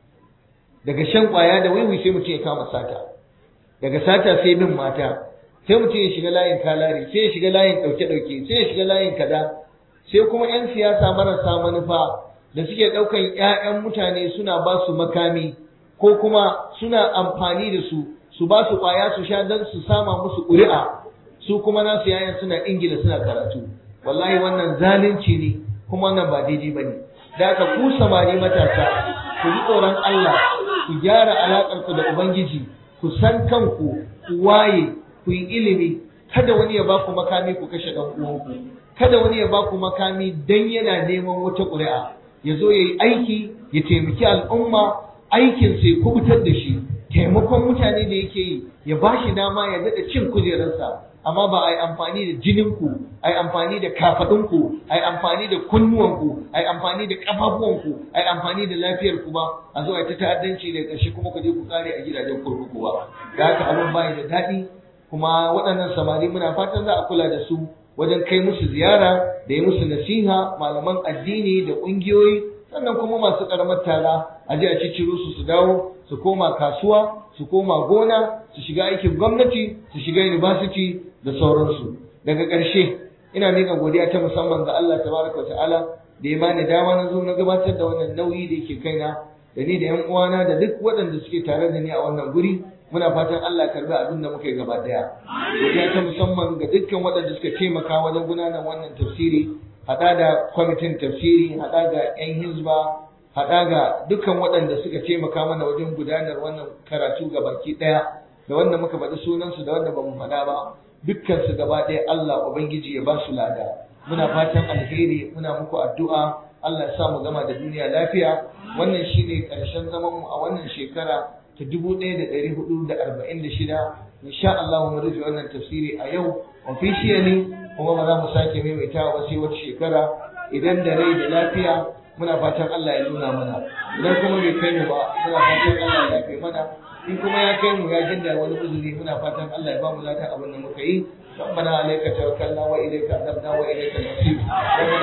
Speaker 10: daga shan ƙwaya da wiwi sai mutum ya kama sata daga sata sai bin mata sai mutum ya shiga layin kalari sai ya shiga layin ɗauke-ɗauke sai ya shiga layin kada sai kuma 'yan siyasa marasa manufa da suke ɗaukan 'ya'yan mutane suna ba su makami ko kuma suna amfani da su su ba su ƙwaya su sha don su sama musu ƙuri'a su kuma nasu yayan suna ingila suna karatu wallahi wannan zalunci ne kuma wannan ba daidai ba ne da aka ku samari matasa ku ji tsoron Allah ku gyara alaƙar ku da Ubangiji ku san kanku ku waye ku yi ilimi kada wani ya ba ku makami ku kashe ɗan uwanku kada wani ya ba ku makami dan yana neman wata ƙuri'a ya zo ya yi aiki ya taimaki al'umma aikin sai kubutar da shi taimakon mutane da yake yi ya ba shi dama ya daɗa cin kujerarsa amma ba a yi amfani da jininku a yi amfani da kafaɗinku a yi amfani da kunnuwanku a yi amfani da ƙafafuwanku a yi amfani da lafiyarku ba a zo a ta ta'addanci da ƙarshe kuma ku je ku kare a gidajen kurkuku ba da haka abin bayi da daɗi kuma waɗannan samari muna fatan za a kula da su wajen kai musu ziyara da yi musu nasiha malaman addini da ƙungiyoyi sannan kuma masu ƙaramar tara a je a cicciro su su dawo su koma kasuwa su koma gona su shiga aikin gwamnati su shiga university da sauransu daga ƙarshe ina miƙa godiya ta musamman ga Allah tabaraka wa ta'ala da ya bani dama na zo na gabatar da wannan nauyi da yake kaina da ni da yan uwana da duk waɗanda suke tare da ni a wannan guri muna fatan Allah karbi abin da muka yi gaba daya godiya ta musamman ga dukkan waɗanda suka taimaka wajen gudanar wannan tafsiri haɗa da kwamitin tafsiri haɗa ga yan hizba haɗa ga dukkan waɗanda suka taimaka mana wajen gudanar wannan karatu ga baki ɗaya da wanda muka faɗi sunansu da wanda ba mu faɗa ba dukkan su gaba ɗaya Allah ubangiji ya ba su lada muna fatan alheri muna muku addu'a Allah ya sa mu gama da duniya lafiya wannan shine ƙarshen zaman mu a wannan shekara ta dubu ɗaya da ɗari hudu da arba'in da shida insha Allah mu rufe wannan tafsiri a yau officially kuma ba za mu sake maimaitawa ba sai wata shekara idan da rai da lafiya muna fatan Allah ya nuna mana idan kuma bai kai mu ba muna fatan Allah ya kai mana in kuma ya kai mu ya jinda wani uzuri muna fatan Allah ya ba mu ladan abin da muka yi ربنا عليك توكلنا واليك انبنا واليك المصير ربنا